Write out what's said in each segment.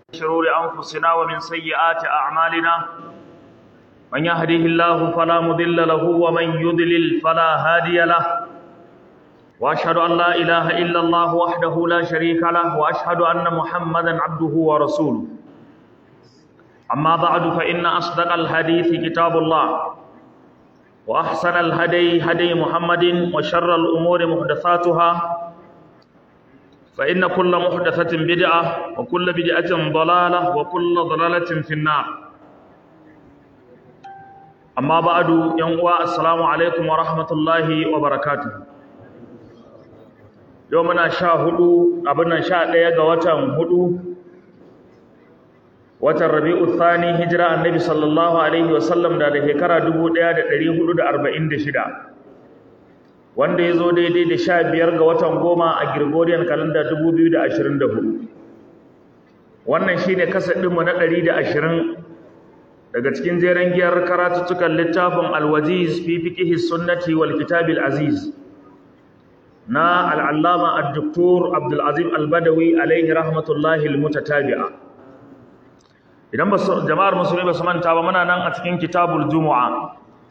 شرور أنفسنا ومن سيئات أعمالنا من يهده الله فلا مضل له ومن يضلل فلا هادي له وأشهد أن لا إله إلا الله وحده لا شريك له وأشهد أن محمدا عبده ورسوله أما بعد فإن أصدق الحديث كتاب الله وأحسن الهدي هدي محمد وشر الأمور محدثاتها فإن كل محدثة بدعة وكل بدعة ضلالة وكل ضلالة في النار أما بعد ينقوى السلام عليكم ورحمة الله وبركاته يومنا شاهدوا أبنا شاهد يقوة هدو watan rabi'u thani hijira annabi sallallahu alaihi wasallam da da shekara 1446 wanda ya zo daidai da sha biyar ga watan goma a Gregorian calendar 2024 wannan shine kasadinmu na 120 daga cikin jeren giyar karatuttukan littafin alwajiz fi fiqhi sunnati wal kitabil aziz na al'allama ad-doktor Abdul Azim Al-Badawi alaihi rahmatullahi al-mutatabi'a idan ba jama'ar musulmi ba su manta ba muna nan a cikin kitabul jumu'a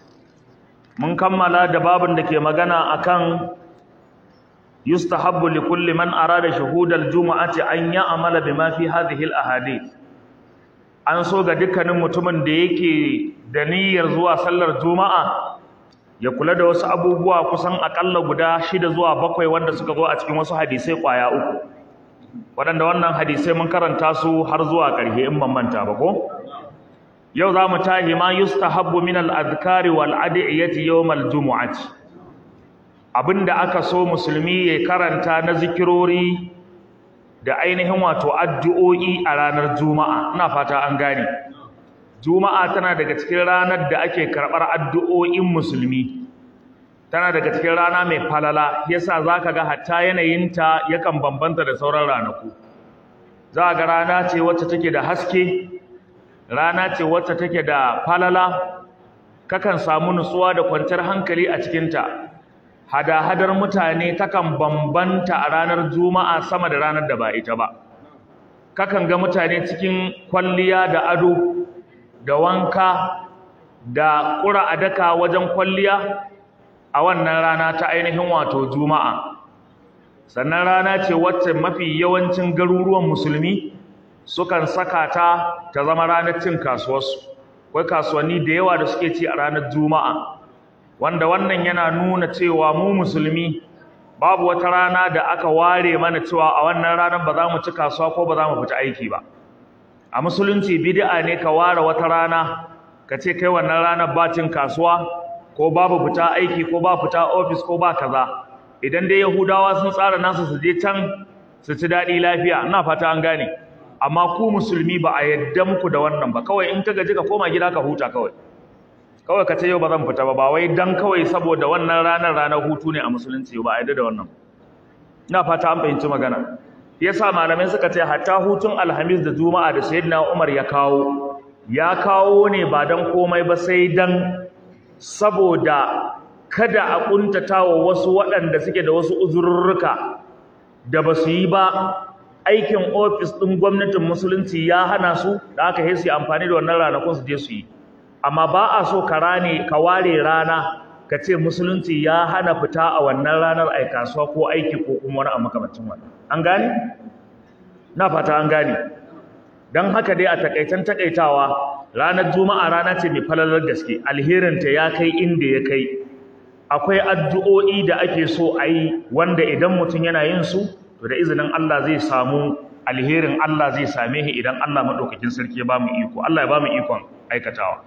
mun kammala da babin da ke magana akan yustahabbu li kulli man arada shuhudal jumu'ati an ya'mala bima fi hadhihi al-ahadith an so ga dukkanin mutumin da yake da niyyar zuwa sallar juma'a ya kula da wasu abubuwa kusan akalla guda shida zuwa bakwai wanda suka zo a cikin wasu hadisai kwaya uku waɗanda wannan hadisai mun karanta su har zuwa ƙarshe in ban manta ba ko yau za mu tahi ma yustahabbu min al-adhkari wal adiyati yawm al-jumu'ati abinda aka so musulmi ya karanta na zikirori da ainihin wato addu'o'i a ranar juma'a ina fata an gane juma'a tana daga cikin ranar da ake karɓar addu'o'in musulmi tana daga cikin rana mai falala yasa zaka ga hatta yanayinta yakan bambanta da sauran ranaku za ga rana ce wacce take da haske rana ce wacce take da falala kakan samu nutsuwa da kwanciyar hankali a cikinta hada-hadar mutane takan bambanta a ranar juma'a sama da ranar da ba ita ba kakan ga mutane cikin kwalliya da ado da wanka da ƙura a daka wajen kwalliya a wannan rana ta ainihin wato juma'a sannan rana ce wacce mafi yawancin garuruwan musulmi sukan saka ta ta zama ranar cin kasuwarsu akwai kasuwanni da yawa da suke ci a ranar juma'a wanda wannan yana nuna cewa mu musulmi babu wata rana da aka ware mana cewa a wannan ranar ba za mu ci kasuwa ko ba za mu fita aiki ba a musulunci bid'a ne ka ware wata rana ka ce kai wannan ranar ba cin kasuwa ko babu fita aiki ko ba fita ofis ko ba kaza idan dai yahudawa sun tsara nasu su je can su ci daɗi lafiya ina fata an gane amma ku musulmi ba a yadda muku da wannan ba kawai in ka gaji ka koma gida ka huta kawai kawai ka ce yau ba zan fita ba ba wai dan kawai saboda wannan ranar ranar hutu ne a musulunci ba a yadda da wannan ina fata an fahimci magana yasa malamai suka ce hatta hutun alhamis da juma'a da sayyidina umar ya kawo ya kawo ne ba dan komai ba sai dan saboda kada a kuntata wa wasu waɗanda suke da wasu uzurruka da ba su yi ba aikin ofis ɗin gwamnatin musulunci ya hana su da aka yi su amfani da wannan ranakun su je su yi amma ba a so ka rane ka ware rana ka ce musulunci ya hana fita a wannan ranar ai kasuwa ko aiki ko kuma wani a makamancin wannan an gane na fata an gane don haka dai a takaitan takaitawa ranar juma'a rana ce mai falalar gaske alherinta ya kai inda ya kai akwai addu'o'i da ake so a yi wanda idan mutum yana yin su to da izinin Allah zai samu alherin Allah zai same shi idan Allah maɗaukakin sarki ya ba mu iko Allah ya ba mu ikon aikatawa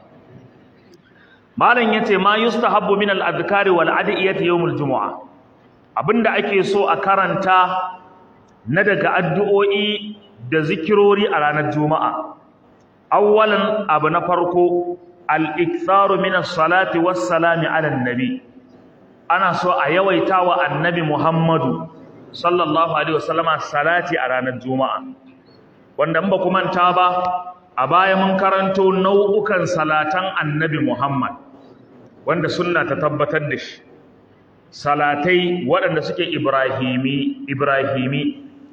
malam yace ma yustahabbu min al-adhkari wal adiyati yawmul jumu'a abinda ake so a karanta na daga addu'o'i da zikirori a ranar juma'a awwalan abu na farko al-iktharu min as-salati was-salami ala nabi ana so a yawaita wa annabi Muhammadu sallallahu alaihi wasallama salati a ranar juma'a wanda ba ku manta ba a baya mun karanto nau'ukan salatan annabi Muhammad wanda sunna ta tabbatar da shi salatai waɗanda suke ibrahimi ibrahimi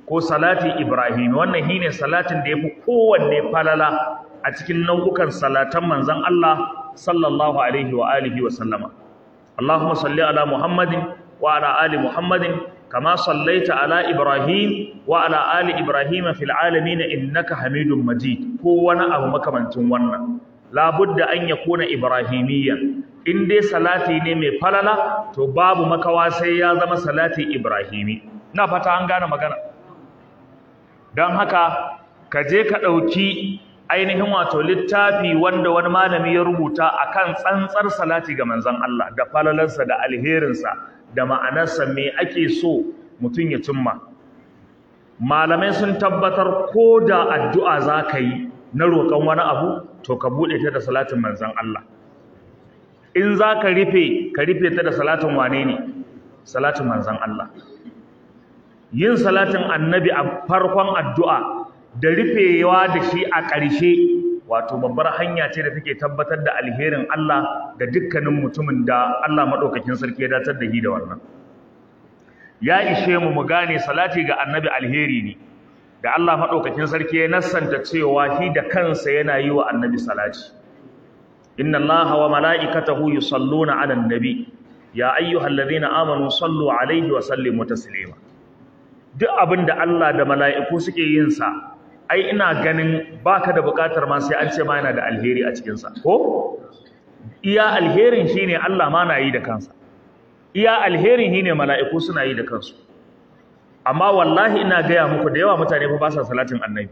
ko salati ibrahimi wannan shine salatin da yafi kowanne falala a cikin nau'ukan salatan manzon Allah sallallahu alaihi wa alihi wa sallama Allahumma salli ala Muhammadin wa ala ali Muhammadin kama sallaita ala Ibrahim wa ala ali Ibrahim fil alamin innaka Hamidum Majid ko wani abu makamancin wannan labudda an yakuna ibrahimiyyan in dai salati ne mai falala to babu makawa sai ya zama salati ibrahimi ina fata an gane magana don haka ka je ka ɗauki ainihin wato littafi wanda wani malami ya rubuta akan tsantsar salati ga manzon Allah da falalarsa da alherinsa da ma'anarsa me ake so mutum ya cimma malamai sun tabbatar ko da addu'a za ka yi na roƙon wani abu to ka buɗe ta da salatin manzon Allah in za ka rufe ka rufe ta da salatin wane ne salatin manzon Allah yin salatin annabi a farkon addu'a da rufewa da shi a ƙarshe wato babbar hanya ce da take tabbatar da alherin Allah ga dukkanin mutumin da Allah maɗaukakin sarki ya datar da shi da wannan ya ishe mu mu gane salati ga annabi alheri ne da Allah maɗaukakin sarki ya nassanta cewa shi da kansa yana yi wa annabi salati inna Allah wa mala'ikatahu yusalluna 'alan nabi ya ayyuhallazina amanu sallu 'alaihi wa sallimu taslima duk abin da Allah da mala'iku suke yin sa ai ina ganin baka da bukatar ma sai an ce ma yana da alheri a cikin sa ko iya alherin shine Allah ma na yi da kansa iya alherin shine mala'iku suna yi da kansu amma wallahi ina gaya muku da yawa mutane fa ba sa salatin annabi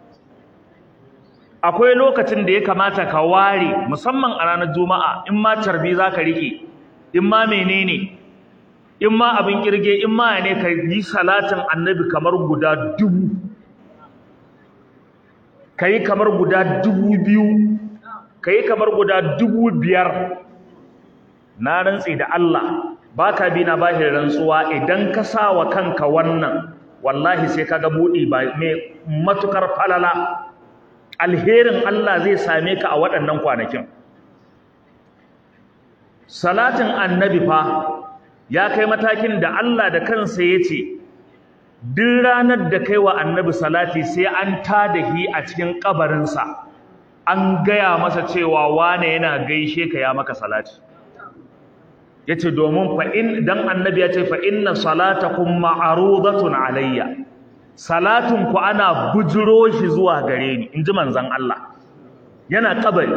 akwai lokacin da ya kamata ka ware musamman a ranar juma'a in ma carbi zaka rike in ma menene in ma abin kirge in ma ne ka yi salatin annabi kamar guda dubu ka yi kamar guda dubu biyu ka yi kamar guda dubu biyar na rantsi da Allah ba ka bi na bashi rantsuwa idan ka sa wa kanka wannan wallahi sai ka ga buɗi ba mai matukar falala alherin Allah zai same ka a waɗannan kwanakin salatin annabi fa ya kai matakin da Allah da kansa ya ce duk ranar da kai wa annabi salati sai an tada hi a cikin kabarinsa an gaya masa cewa wane yana gaishe ka ya maka salati ya ce domin fa'in dan annabi ya ce fa'inna salatakum ma'arudatun alayya salatun ku ana bujiro shi zuwa gare ni in ji manzan Allah yana kabari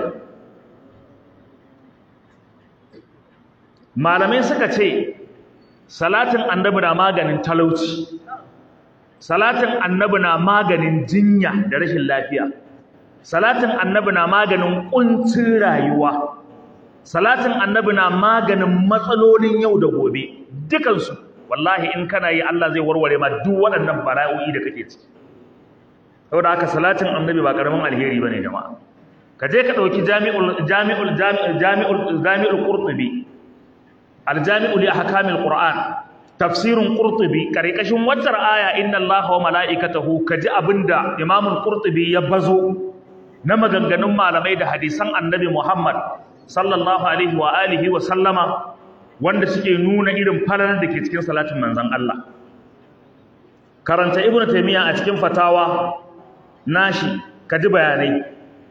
malamai suka ce salatin annabi na maganin talauci salatin annabi na maganin jinya da rashin lafiya salatin annabi na maganin kuncin rayuwa salatin annabi na maganin matsalolin yau da gobe dukansu wallahi in kana yi Allah zai warware ma duk waɗannan bala'o'i da kake ciki saboda haka salatin annabi ba karamin alheri bane jama'a ka je ka dauki jami'ul jami'ul jami'ul jami'ul qurtubi aljami'u li ahkamil qur'an tafsirun qurtubi karkashin waccar aya inna allaha wa mala'ikatahu kaji abinda imam qurtubi ya bazo na maganganun malamai da hadisan annabi muhammad sallallahu alaihi wa alihi wa sallama wanda suke nuna irin falalar da ke cikin salatin manzon Allah karanta ibnu taymiya a cikin fatawa nashi kaji bayanai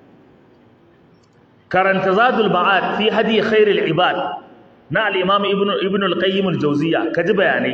karanta zadul ma'ad fi hadi khairil ibad na al'imam ibn al-qayyim al-jauziya ka ji bayanai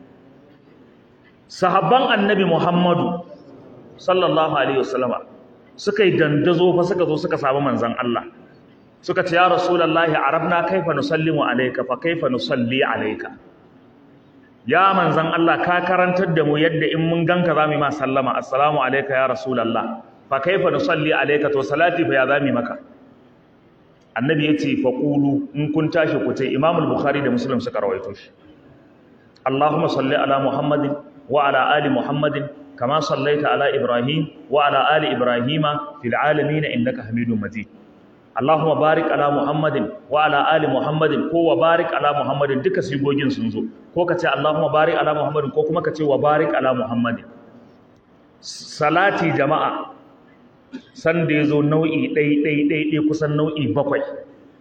sahabban annabi muhammadu sallallahu alaihi wasallama suka yi dandazo fa suka zo suka samu manzan Allah suka ce ya rasulallahi arabna kaifa nusallimu alayka fa kaifa nusalli alayka ya manzan Allah ka karantar da mu yadda in mun ganka zamu ma sallama assalamu alayka ya rasulallah fa kaifa nusalli alayka to salati fa ya zami maka annabi ya ce faƙulu in kun tashi ku ce imamul bukhari da muslim suka rawaito shi allahumma salli ala muhammadin wa ala ali muhammadin kama sallaita ala ibrahim wa ala ali ibrahima fil alamin innaka hamidum majid allahumma barik ala muhammadin wa ala ali muhammadin ko wa barik ala muhammadin duka sigogin sun zo ko ka ce allahumma barik ala muhammadin ko kuma ka ce wa barik ala muhammadin salati jama'a sanda ya zo nau'i ɗai-ɗai-ɗai kusan nau'i bakwai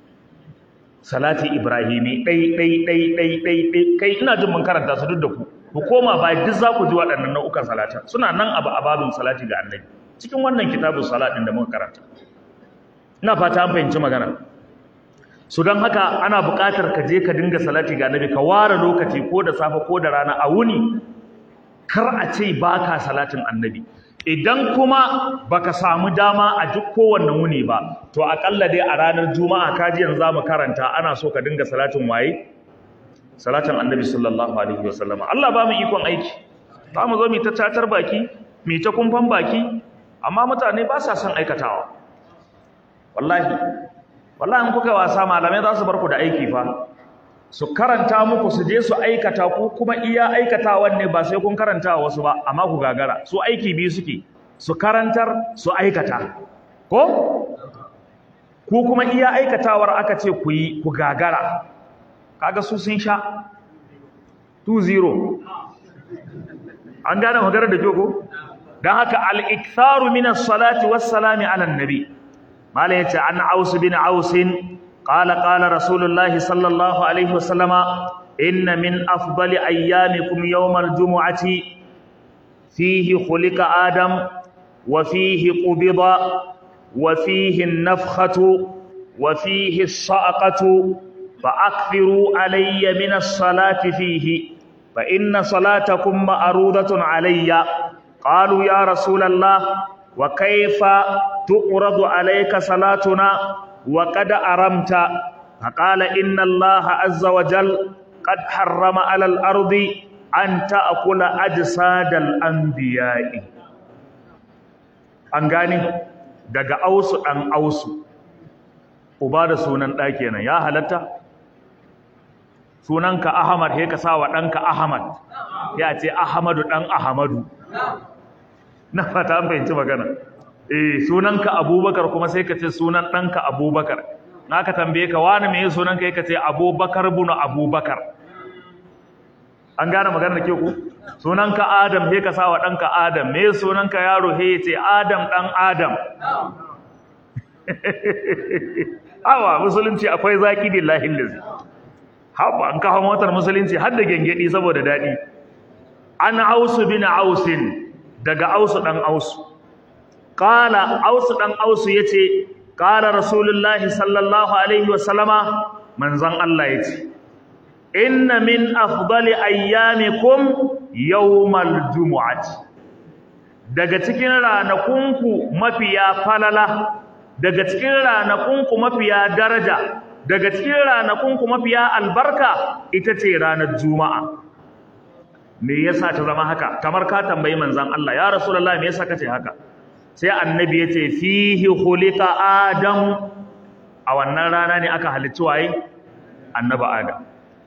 salati ibrahimi ɗai-ɗai-ɗai-ɗai kai ina jin mun karanta su duk da ku ku koma ba duk za ku ji waɗannan nau'ukan salatan suna nan abu a babin salati ga annabi cikin wannan kitabun salatin da muka karanta ina fata an fahimci magana su don haka ana buƙatar ka je ka dinga salati ga annabi ka ware lokaci ko da safe ko da rana a wuni kar a ce ba ka salatin annabi idan kuma baka samu dama a duk kowanne wuni ba to aƙalla dai a ranar juma'a kaji yanzu za mu karanta ana so ka dinga salatin waye salatin annabi sallallahu alaihi wasallam Allah ba mu ikon aiki za mu zo mu ta tatar baki mu ta kumfan baki amma mutane ba sa son aikatawa wallahi wallahi in kuka wasa malamai za su bar ku da aiki fa su karanta muku su je su aikata ku kuma iya aikatawan ne ba sai kun karanta wasu ba amma ku gagara su aiki biyu suke su karantar su aikata ko ku kuma iya aikatawar aka ce ku yi ku gagara kaga su sun sha 2-0 an gane maganar da jogo don haka al-iktharu min as-salati was-salami ala an-nabi mala yace an aus bin ausin قال قال رسول الله صلى الله عليه وسلم إن من أفضل أيامكم يوم الجمعة فيه خلق آدم وفيه قبض وفيه النفخة وفيه الصعقة فأكثروا علي من الصلاة فيه فإن صلاتكم مأروضة علي قالوا يا رسول الله وكيف تؤرض عليك صلاتنا وقد أرمت فقال إن الله عز وجل قد حرم على الأرض أن تأكل أجساد الأنبياء أنغاني daga ausu ɗan ausu uba da sunan ɗa kenan ya halatta sunanka ahmad he ka sa wa ɗanka ahmad ya ce ahmadu ɗan ahmadu na fata an fahimci magana eh sunanka abubakar kuma sai ka ce sunan ɗanka abubakar na ka tambaye ka wani mai sunanka ya ka ce abubakar bunu abubakar an gane magana da ke ku sunanka adam he ka sa wa ɗanka adam me sunanka yaro he ya ce adam ɗan adam awa musulunci akwai zaki billahi lillahi haba an kawo motar musulunci har da gengedi saboda daɗi an ausu bin ausin daga ausu ɗan ausu Ƙala Ausu ɗan Ausu ya ce, Ƙala Rasulullahi sallallahu Alaihi wasallama manzan Allah ya ce, Inna min afdali ayyamikum yawmal jumu'ati. Daga cikin ranakunku mafiya falala, daga cikin ranakunku mafiya daraja, daga cikin ranakunku mafiya albarka ita ce ranar Juma'a. Me yasa ta zama haka? Kamar ka tambayi manzan Allah, ya Rasulullahi me yasa ka ce haka? sai annabi ya ce fihi khuliqa adam a wannan rana ne aka halicci waye annabi adam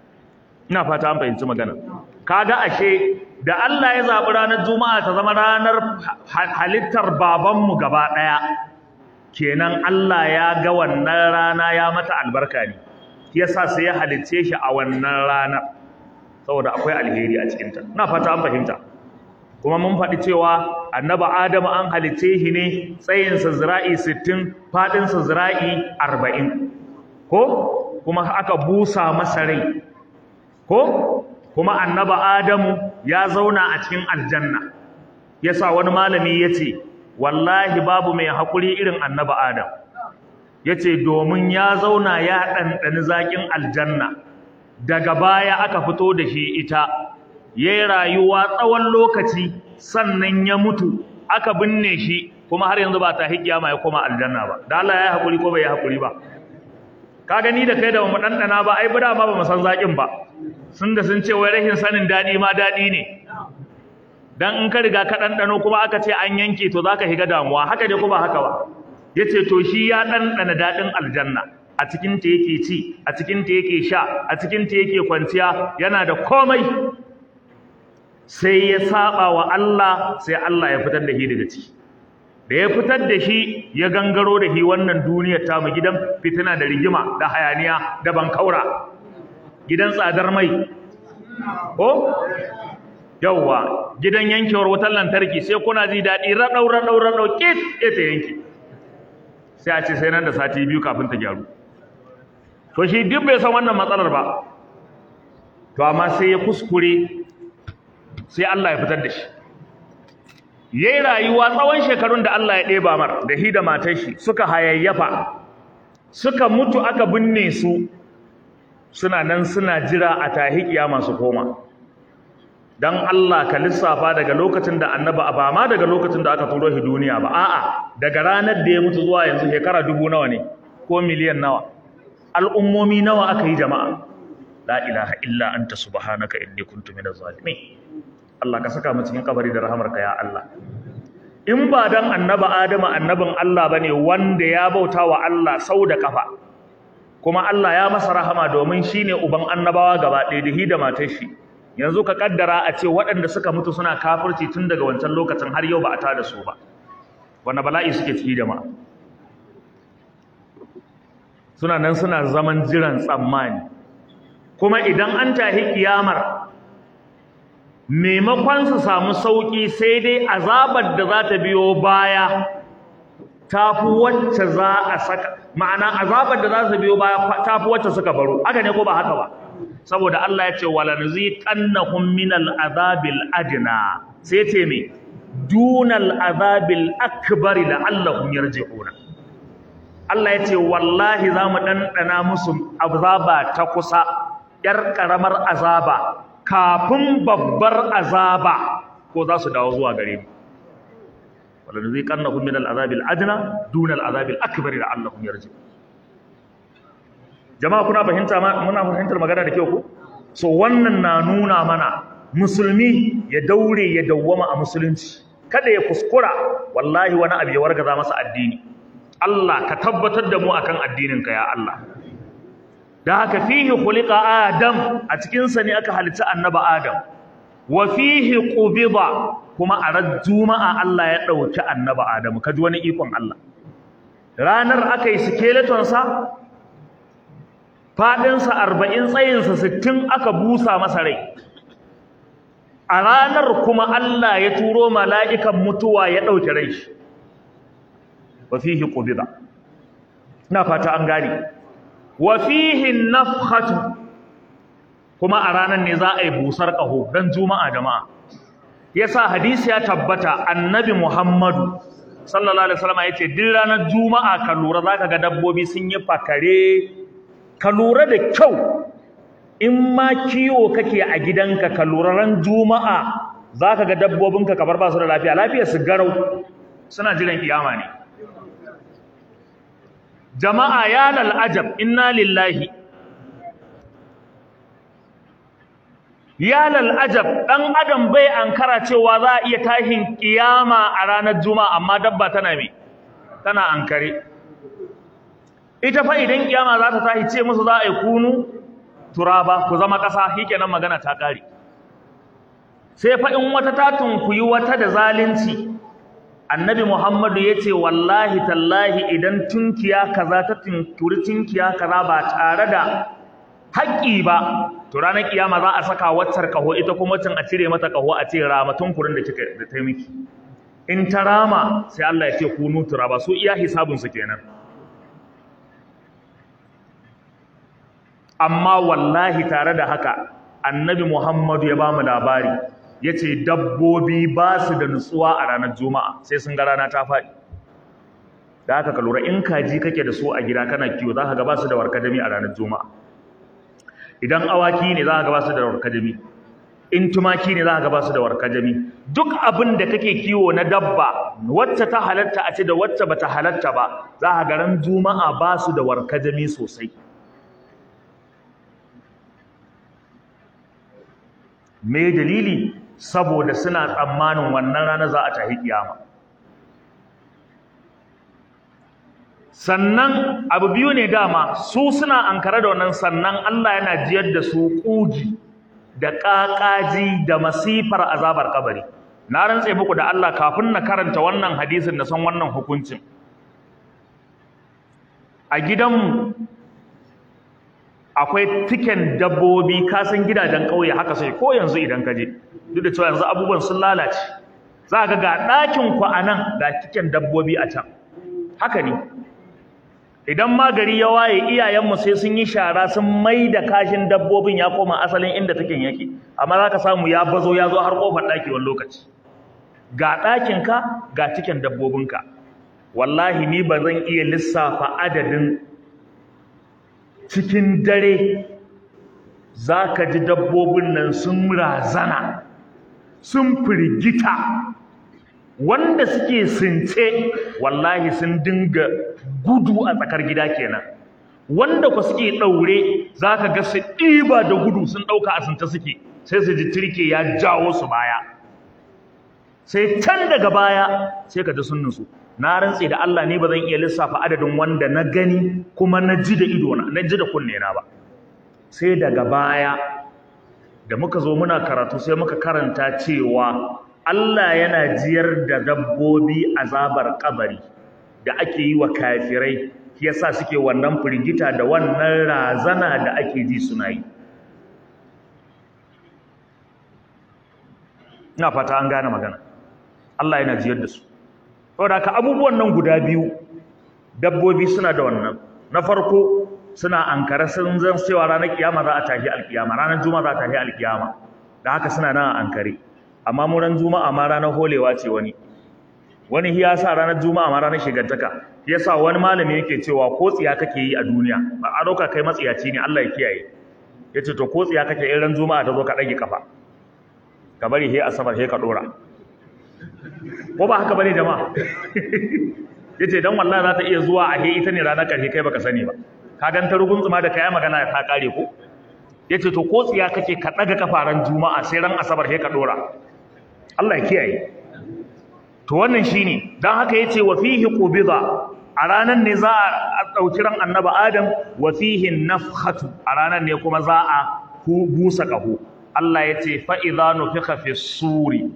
ina fata an fahimci magana kaga ashe da Allah ya zabi ranar juma'a ta zama ranar halittar babanmu gaba daya kenan Allah ya ga wannan rana ya mata albarka ne yasa sai ya halicce shi a wannan rana saboda akwai alheri a cikinta ina fata an fahimta kuma mun faɗi cewa annaba adamu an halicce shi ne tsayinsa zira'i sittin faɗinsa zira'i arba'in ko kuma aka busa masa rai ko kuma annaba adamu ya zauna a cikin aljanna yasa wani malami ya ce wallahi babu mai haƙuri irin annaba adam ya ce domin ya zauna ya ɗanɗani zaƙin aljanna daga baya aka fito da shi ita ya yi rayuwa tsawon lokaci sannan ya mutu aka binne shi kuma har yanzu ba ta hikiyama ya koma aljanna ba da Allah ya yi haƙuri ko bai yi haƙuri ba ka gani da kai da mu ɗanɗana ba ai bada ma ba mu san zaƙin ba sun da sun ce wai rashin sanin daɗi ma daɗi ne dan in ka riga ka ɗanɗano kuma aka ce an yanke to zaka shiga damuwa haka ne ko ba haka ba yace to shi ya ɗanɗana daɗin aljanna a cikin ta yake ci a cikin ta yake sha a cikin ta yake kwanciya yana da komai sai ya saba wa Allah sai Allah ya fitar da shi daga ciki da ya fitar da shi ya gangaro da shi wannan duniyar ta mu gidan fitina da rigima da hayaniya da bankaura gidan tsadar mai ko yawwa gidan yankewar wutar lantarki sai kuna ji daɗi raɗau raɗau raɗau kit ita yanki sai a ce sai nan da sati biyu kafin ta gyaru to shi duk bai san wannan matsalar ba to amma sai ya kuskure sai Allah ya fitar da shi yayi rayuwa tsawon shekarun da Allah ya ɗeba mar da hi da matar shi suka hayayyafa suka mutu aka binne su suna nan suna jira a tahi kiyama su koma dan Allah ka lissafa daga lokacin da annaba ba ma daga lokacin da aka turo shi duniya ba a'a daga ranar da ya mutu zuwa yanzu shekara dubu nawa ne ko miliyan nawa al'ummomi nawa aka yi jama'a la ilaha illa anta subhanaka inni kuntu minaz zalimin Allah ka saka mu cikin kabari da rahamarka ya Allah in ba dan annaba Adamu annabin Allah bane wanda ya bauta wa Allah sau da kafa kuma Allah ya masa rahama domin shine uban annabawa gaba ɗaya da hi da matar shi yanzu ka kaddara a ce waɗanda suka mutu suna kafirci tun daga wancan lokacin har yau ba a tada su ba wanda bala'i suke ciki da ma suna nan suna zaman jiran tsammani kuma idan an tahi kiyamar maimakon su samu sauki sai dai azabar da za ta biyo baya tafi wacce za a saka ma'ana azabar da za ta biyo baya tafi wacce suka baro haka ne ko ba haka ba saboda Allah ya ce wala nuziqannahum minal azabil adna sai ce me dunal azabil akbar la'allahum yarji'una Allah ya ce wallahi za mu ɗanɗana musu azaba ta kusa ‘yar ƙaramar azaba kafin babbar azaba ko za su dawo zuwa gare mu wala nuziqannahum minal azabil adna dunal azabil akbar la'allahum yarji'una jama'a kuna fahimta muna fahimtar magana da kyau ko so wannan na nuna mana musulmi ya daure ya dawwama a musulunci kada ya kuskura wallahi wani abu ya wargaza masa addini Allah ka tabbatar da mu akan addinin ka ya Allah da haka fihi khuliqa adam a cikin sa ne aka halitta annaba adam wa fihi qubida kuma a ran juma'a Allah ya dauki annaba adam kaji wani ikon Allah ranar aka yi skeleton sa faɗinsa arba'in tsayinsa sittin aka busa masa rai a ranar kuma Allah ya turo mala'ikan mutuwa ya ɗauke rai shi wa fihi ƙubida na fata an gane wa fihi nafhatu kuma a ranar ne za a yi busar ƙaho don juma'a jama'a yasa hadisi ya tabbata annabi muhammadu sallallahu alaihi wasallam ya ce duk ranar juma'a ka lura za ka ga dabbobi sun yi fakare ka lura da kyau in ma kiwo kake a gidanka ka lura ran juma'a za ka ga dabbobinka kamar ba su da lafiya lafiyar su garau suna jiran kiyama ne jama'a ya lal'ajab inna lillahi ya lal'ajab ɗan adam bai ankara cewa za a iya tashin kiyama a ranar juma'a amma dabba tana me tana ankare ita fa idan kiyama za ta tashi ce musu za a yi kunu turaba ku zama ƙasa shikenan magana ta ƙare sai fa in wata ta tunkuyi wata da zalunci annabi muhammadu ya ce wallahi tallahi idan tunkiya kaza ta tunkuri tunkiya kaza ba tare da haƙƙi ba to ranar kiyama za a saka waccar kaho ita kuma waccan a cire mata kaho a ce rama tunkurin da kika da ta miki in ta rama sai Allah ya ce kunu turaba su iya hisabinsu kenan amma wallahi tare da haka annabi Muhammadu ya bamu labari yace dabbobi ba su da nutsuwa a ranar juma'a sai sun ga rana ta faɗi da haka ka lura in kaji kake da su a gida kana kiwo za ka ga ba su da warkadami a ranar juma'a idan awaki ne za ka ga ba su da warkadami in tumaki ne za ka ga ba su da warkadami duk abin da kake kiwo na dabba wacce ta halatta a ce da wacce bata halatta ba za ka ga ran juma'a ba su da warkadami sosai me dalili saboda suna tsammanin wannan rana za a tahi kiyama sannan abu biyu ne dama su suna ankara da wannan sannan Allah yana jiyar da su kugi da ƙaƙaji da masifar azabar kabari na rantse muku da Allah kafin na karanta wannan hadisin da san wannan hukuncin a gidanmu akwai tiken dabbobi kasan gidajen ƙauye haka sai ko yanzu idan ka je duk da cewa yanzu abubuwan sun lalace za ka ga ɗakin ku a nan ga tiken dabbobi a can haka ne idan ma gari ya waye iyayenmu sai sun yi shara sun mai da kashin dabbobin ya koma asalin inda take yake amma za ka samu ya bazo ya zo har kofar ɗaki wani lokaci ga ɗakinka ga cikin dabbobinka wallahi ni ba zan iya lissafa adadin cikin dare za ka ji dabbobin nan sun razana sun firgita wanda suke since wallahi sun dinga gudu a tsakar gida kenan wanda ku suke ɗaure za ka ga su ɗiba da gudu sun ɗauka a since suke sai su ji turke ya jawo su baya sai can daga baya sai ka ji sun nutsu na rantse da Allah ne ba zan iya lissafa adadin wanda na gani kuma na ji da ido na ji da kunne na ba sai daga baya da muka zo muna karatu sai muka karanta cewa Allah yana jiyar da dabbobi azabar kabari da ake yi wa kafirai yasa suke wannan firgita da wannan razana da ake ji suna yi ina fata an gane magana Allah yana jiyar da su saboda ka abubuwan nan guda biyu dabbobi suna da wannan na farko suna ankara sun zan cewa ranar kiyama za a tashi alkiyama ranar juma'a za a tashi alkiyama da haka suna nan ankare amma mu ran juma'a ma ranar holewa ce wani wani ya sa ranar juma'a ma ranar shigantaka yasa wani malami yake cewa ko tsiya kake yi a duniya ba a dauka kai matsiyaci ne Allah ya kiyaye yace to ko tsiya kake in ran juma'a ta zo ka dage kafa ka bari he asabar he ka dora ko ba haka bane jama'a yace dan wallahi za ta iya zuwa a he ita ne ranar karshe kai baka sani ba ka gan ta rugun tsuma da kai magana ta kare ko yace to ko tsiya kake ka daga kafaran juma'a sai ran asabar he ka dora Allah ya kiyaye to wannan shine dan haka yace wa fihi qubida a ranan ne za a dauki ran annabi adam wa fihi nafkhatu a ranan ne kuma za a busa kaho Allah yace fa idza nufikha fi suri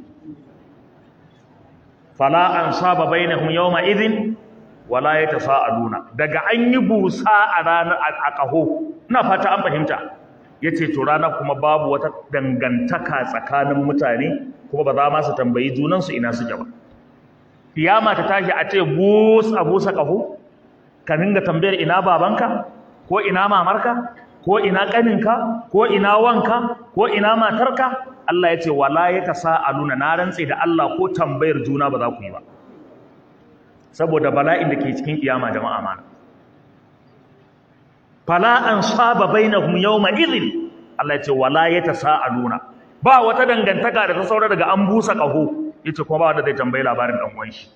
fala ansaba bainahum yawma idhin wala yatasaaluna daga an yi busa a ranar a kaho ina fata an fahimta yace to ranar kuma babu wata dangantaka tsakanin mutane kuma ba za ma su tambayi junansu ina suke ba kiyama ta tashi a ce bus a busa kaho ka dinga tambayar ina babanka ko ina mamarka ko ina kaninka ko ina wanka ko ina matarka Allah ya ce wala yatasaaluna na rantse da Allah ko tambayar juna ba za ku yi ba saboda bala'in da ke cikin kiyama jama'a mana fala an saba bainahum yawma idhin Allah ya ce wala yatasaaluna ba wata dangantaka da ta saura daga an busa kaho yace kuma ba wanda zai tambayi labarin dan uwan shi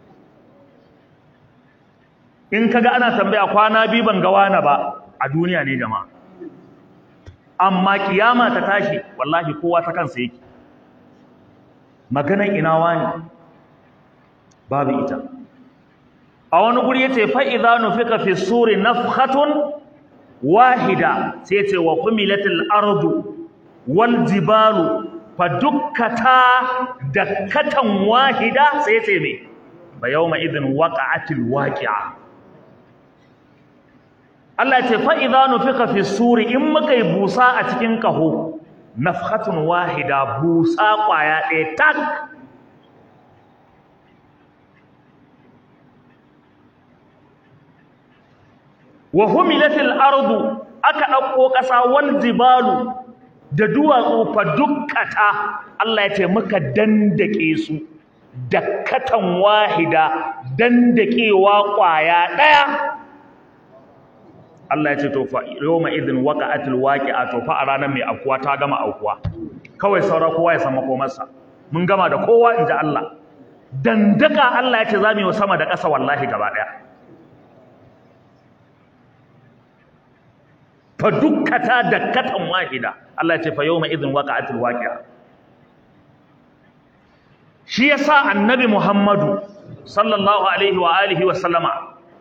in kaga ana tambaya kwana biyu ban ga wani ba a duniya ne jama'a amma kiyama ta tashi wallahi kowa ta kansa yake maganan ina wani babu ita a wani guri yace fa idza nufika fi suri nafkhatun wahida sai yace wa humilatil ardu wal jibalu fa dukkata dakkatan wahida sai yace me fa yawma idhin waqa'atil waqi'a Allah ya ce fa idza nufika fi suri in muka yi busa a cikin kaho nafkhatun wahida busa kwaya ɗaya tak wa humilatil ardu aka ɗauko ƙasa wal jibalu da duwatsu fa dukkata Allah ya ce muka dandake su dakkatan wahida dandakewa kwaya ɗaya Allah ya ce to fa yawma idhin waqa'atil waqi'a to fa a ranar mai akuwa ta gama aukuwa kawai saura kowa ya san makomarsa mun gama da kowa inji Allah dandaka Allah ya ce za mu yi sama da ƙasa wallahi gaba ɗaya fa dukkata dakkatan wahida Allah ya ce fa yawma idhin waqa'atil waqi'a shi yasa annabi Muhammadu sallallahu alaihi wa alihi wa sallama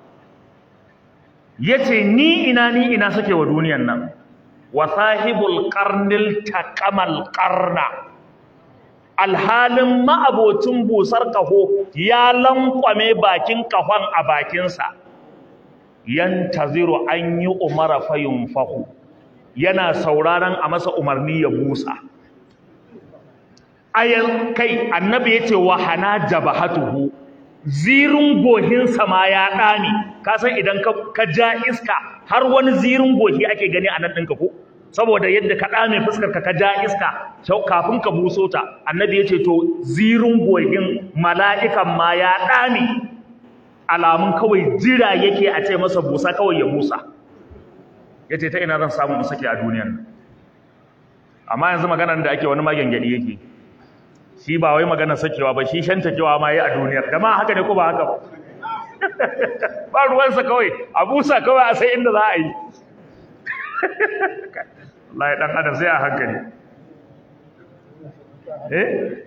yace ni ina ni ina suke wa duniyan nan wa sahibul qarnil taqamal qarna alhalin ma'abocin busar kaho ya lankwame bakin kahon a bakinsa yantaziru an yi umara fayun fahu yana sauraron a masa umarni ya busa ayan kai annabi yace wa hana jabahatuhu zirin gohinsa ma ya ɗame ka san idan ka ja iska har wani zirin gohi ake gani a nan ɗinka ko saboda yadda ka ɗame fuskar ka ja iska kafin ka buso ta annabi ya ce to zirin gohin mala'ikan ma ya ɗame alamun kawai jira yake a ce masa busa kawai ya busa ya ce ta ina zan samu in sake a duniyan amma yanzu maganar da ake wani magangadi yake shi ba wai maganar sakewa ba shi shantakewa ma yi a duniyar da ma haka ne ko ba haka ba ba ruwansa kawai a busa kawai a sai inda za a yi Allah ya dan adam sai a hankali eh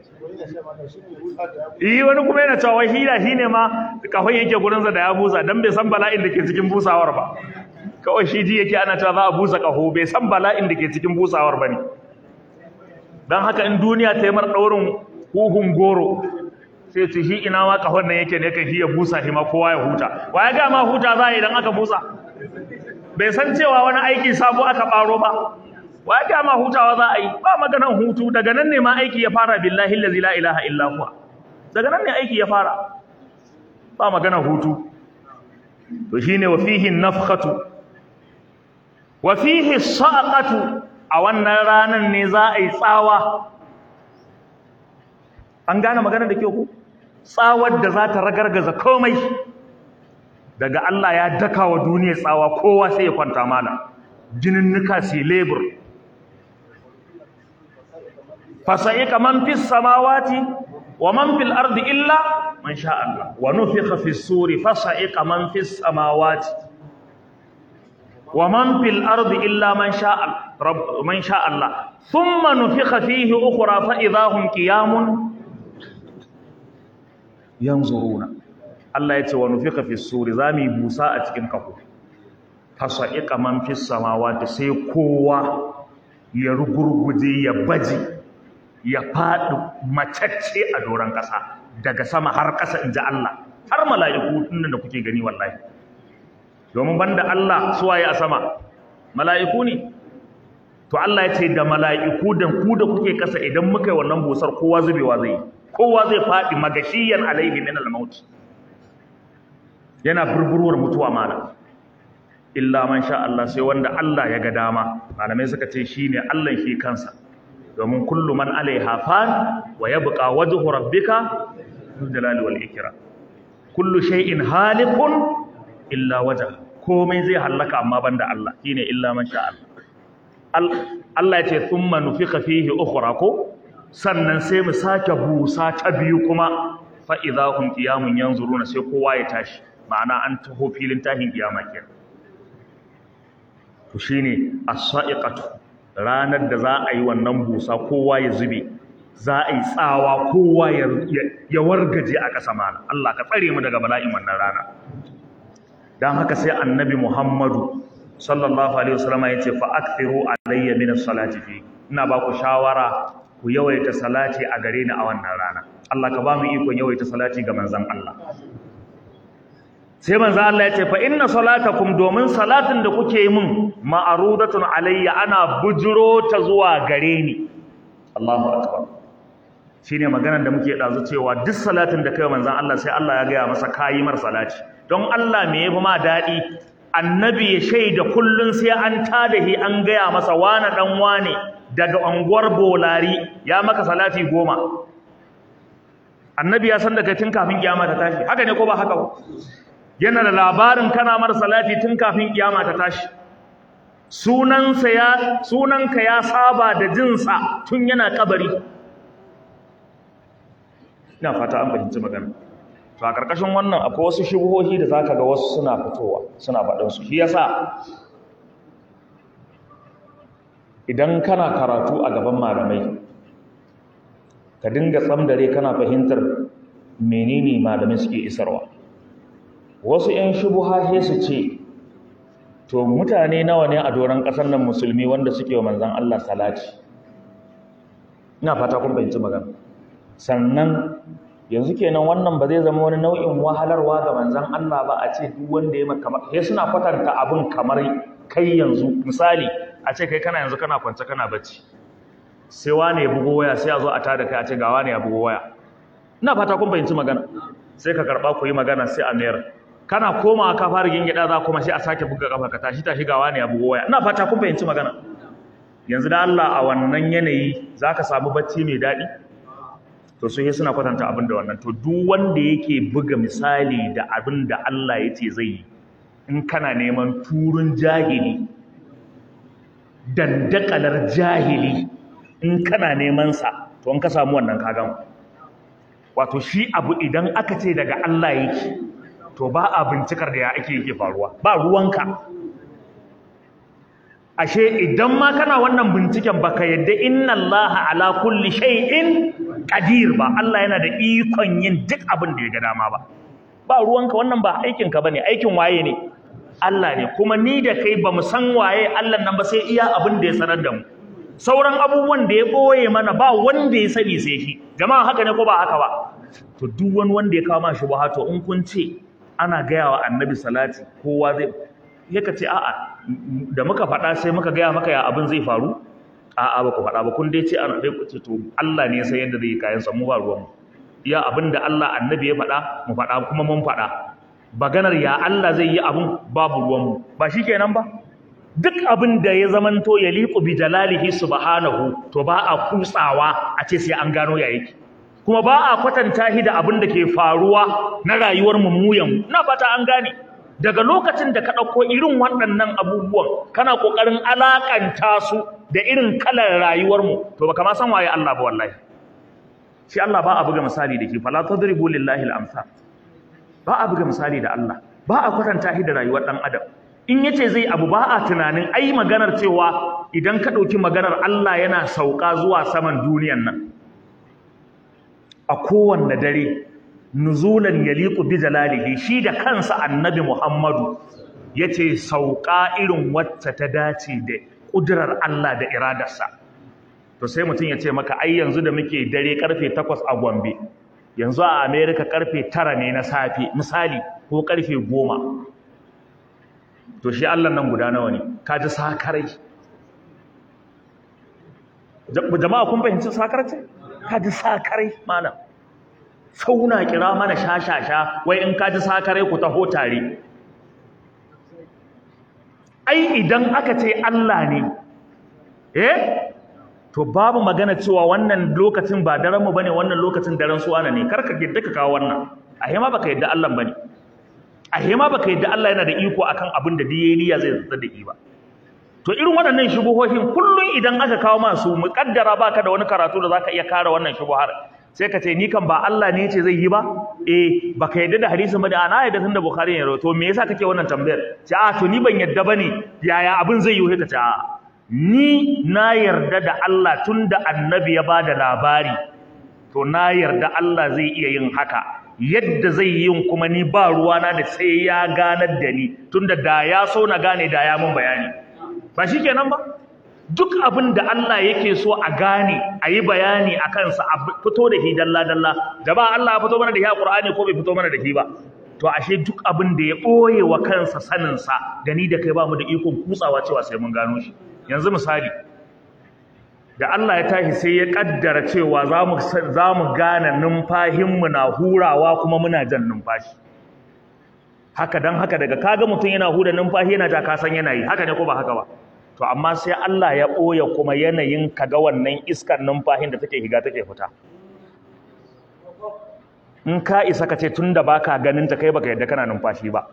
Iyi wani kuma yana cewa wai hila shine ma kafin yake gurinsa da ya busa dan bai san bala'in da ke cikin busawar ba kawai shi ji yake ana cewa za a busa kaho bai san bala'in da ke cikin busawar ba ne don haka in duniya ta yi mar ɗaurin huhun goro sai ce shi ina ma kahon nan yake ne kan shi ya busa shi ma kowa ya huta wa ya ga ma huta za a yi idan aka busa bai san cewa wani aiki sabo aka ɓaro ba wa ya ga ma hutawa za a yi ba maganan hutu daga nan ne ma aiki ya fara billahi allazi la ilaha illa huwa daga nan ne aiki ya fara ba maganan hutu to shine wa fihi nafkhatu wa fihi saqatu a wannan ranan ne za a yi tsawa an gane magana da ke ku tsawar da za ta ragargaza komai daga Allah ya daka wa duniya tsawa kowa sai ya kwanta mana jinin nuka si lebur fasa'ika man fis samawati wa man fil ardi illa man sha Allah wa nufikha fis suri fasa'ika man fis samawati wa man fil ardi illa man sha rabb man sha Allah thumma nufikha fihi ukhra fa idahum qiyamun yanzuruna Allah ya ce wa nufikha fis suri zami busa a cikin kafo fasa'ika man fis samawati sai kowa ya rugurguje ya baje ya faɗi macacce a doron ƙasa daga sama har ƙasa in ji Allah har mala'iku tun da kuke gani wallahi domin banda Allah suwaye a sama mala'iku ne to Allah ya ce da mala'iku da ku da kuke ƙasa idan muka yi wannan busar kowa zubewa zai kowa zai faɗi magashiyan alaihi min al-maut yana furfurwar mutuwa mana illa man sha Allah sai wanda Allah ya ga dama malamai suka ce shine Allah shi kansa domin kullu man alaiha fan wa yabqa wajhu rabbika dhul jalali wal ikram kullu shay'in halikun illa wajha komai zai halaka amma banda Allah shine illa man sha Allah Allah ya ce thumma nufikha fihi ukhra ko sannan sai mu sake busa ta biyu kuma fa idahum qiyamun yanzuruna sai kowa ya tashi ma'ana an taho filin tahin kiyama kenan to shine as-sa'iqatu ranar da za a yi wannan busa kowa ya zube za a yi tsawa kowa ya wargaje a ƙasa mana Allah ka tsare mu daga bala'in wannan rana dan haka sai annabi Muhammadu sallallahu alaihi wasallam ya ce fa akthiru alayya min as-salati fi ina ba ku shawara ku yawaita salati a gare ni a wannan rana Allah ka ba mu ikon yawaita salati ga manzon Allah sai manzo Allah ya ce fa inna salatakum domin salatin da kuke yi min ma'rudatun alayya ana bujuro ta zuwa gare ni Allahu akbar shine maganar da muke dazu cewa duk salatin da kai manzon Allah sai Allah ya gaya masa kayi mar salati don Allah me yafi ma dadi annabi ya shaida kullun sai an tada hi an gaya masa wana dan wane daga unguwar bolari ya maka salati goma annabi ya san daga tun kafin kiyama ta tashi haka ne ko ba haka ba yana da labarin kana mar salati tun kafin kiyama ta tashi sunansa ya sunanka ya saba da jinsa tun yana kabari ina fata an fahimci magana to a karkashin wannan akwai wasu shubuhohi da zaka ga wasu suna fitowa suna faɗin su shi yasa idan kana karatu a gaban malamai ka dinga tsamdare kana fahimtar menene malamai suke isarwa wasu 'yan shubuha su ce to mutane nawa ne a doron ƙasar nan musulmi wanda suke wa manzan Allah salati ina fata kun fahimci magana sannan yanzu kenan wannan ba zai zama wani nau'in wahalarwa ga manzan Allah ba a ce duk wanda ya maka sai suna kwatanta abin kamar kai yanzu misali a ce kai kana yanzu kana kwance kana bacci sai wane ya bugo waya sai a zo a tada kai a ce ga wane ya bugo waya ina fata kun fahimci magana sai ka karba ku yi magana sai a mayar kana komawa ka fara gingida za kuma sai a sake buga kafa ka tashi tashi gawa ne ya bugo waya ina fata kun fahimci magana yanzu da Allah a wannan yanayi zaka samu bacci mai daɗi to su suna kwatanta abin da wannan to duk wanda yake buga misali da abin da Allah ya ce zai yi in kana neman turun jahili dandakalar jahili in kana neman sa to in ka samu wannan kagan wato shi abu idan aka ce daga Allah yake to ba a bincikar da ya ake yake faruwa ba ruwanka ashe idan ma kana wannan binciken baka yadda inna Allah ala kulli shay'in qadir ba Allah yana da ikon yin duk abin da ya ga dama ba ba ruwanka wannan ba aikin ka bane aikin waye ne Allah ne kuma ni da kai bamu san waye Allah nan ba sai iya abin da ya sanar da mu sauran abubuwan da ya boye mana ba wanda ya sani sai shi jama'a haka ne ko ba haka ba to duk wani wanda ya kawo ma shubha to in kun ce ana gaya wa annabi salati kowa zai yaka ce a'a da muka faɗa sai muka gaya maka ya abin zai faru a'a ba ku faɗa ba kun dai ce ana dai ku ce to Allah ne sai yadda zai yi kayan mu ba ruwan mu ya abin da Allah annabi ya faɗa mu faɗa kuma mun faɗa baganar ya Allah zai yi abin babu ruwan mu ba shikenan ba duk abin da ya zamanto ya liqu bi jalalihi subhanahu to ba a kutsawa a ce sai an gano ya yake kuma ba a kwatanta shi da abin da ke faruwa na rayuwar mu muyan na fata an gane daga lokacin da ka ɗauko irin waɗannan abubuwan kana ƙoƙarin alaƙanta su da irin kalar rayuwarmu to baka ma san waye Allah ba wallahi shi Allah ba a buga misali da ke fala tadribu lillahi al-amsal ba a buga misali da Allah ba a kwatanta shi da rayuwar ɗan adam in yace zai abu ba a tunanin ai maganar cewa idan ka ɗauki maganar Allah yana sauka zuwa saman duniyan nan a kowanne dare nuzulan yaliqu bi jalalihi shi da kansa annabi Muhammadu yace sauka irin wacce ta dace da kudurar Allah da iradarsa to sai mutum ya ce maka ai yanzu da muke dare karfe 8 a Gombe yanzu a America karfe 9 ne na safe misali ko karfe 10 to shi Allah nan guda nawa ne kaji sakarai jama'a kun fahimci sakarai kaji sakarai malam sauna kira mana shashasha wai in kaji sakare ku taho tare ai idan aka ce Allah ne eh to babu magana cewa wannan lokacin ba daren mu bane wannan lokacin daren suwana ne karka yadda ka kawo wannan a hema baka yadda Allah bane a hema baka yadda Allah yana da iko akan abin da diye niyya zai zata da ba to irin waɗannan shubuhohin kullun idan aka kawo masu muƙaddara baka da wani karatu da zaka iya kare wannan shubuhar sai ka ce ni kan ba Allah ne ce zai yi ba eh baka yadda da hadisin ba da ana yadda tunda bukhari ne to me yasa kake wannan tambayar ce a to ni ban yadda bane yaya abin zai yi ta ce a ni na yarda da Allah tunda annabi ya bada labari to na yarda Allah zai iya yin haka yadda zai yi yin kuma ni ba ruwana da sai ya ganar da ni tunda da ya so na gane da ya mun bayani ba shikenan ba duk abin da Allah yake so a gane a yi bayani a kansa a fito da shi dalla-dalla da ba Allah ya fito mana da shi a Ƙur'ani ko bai fito mana da shi ba to ashe duk abin da ya ɓoye wa kansa saninsa da ni da kai ba mu da ikon kutsawa cewa sai mun gano shi yanzu misali da Allah ya tashi sai ya ƙaddara cewa za mu gane numfahinmu na hurawa kuma muna jan numfashi haka don haka daga kaga mutum yana hura numfashi yana ja kasan yana yi haka ne ko ba haka ba to amma sai Allah ya ɓoye kuma yanayin kaga wannan iskar numfahin da take higa take fita in ka isa ka ce tun da ba ka ganin ta kai baka yadda kana numfashi ba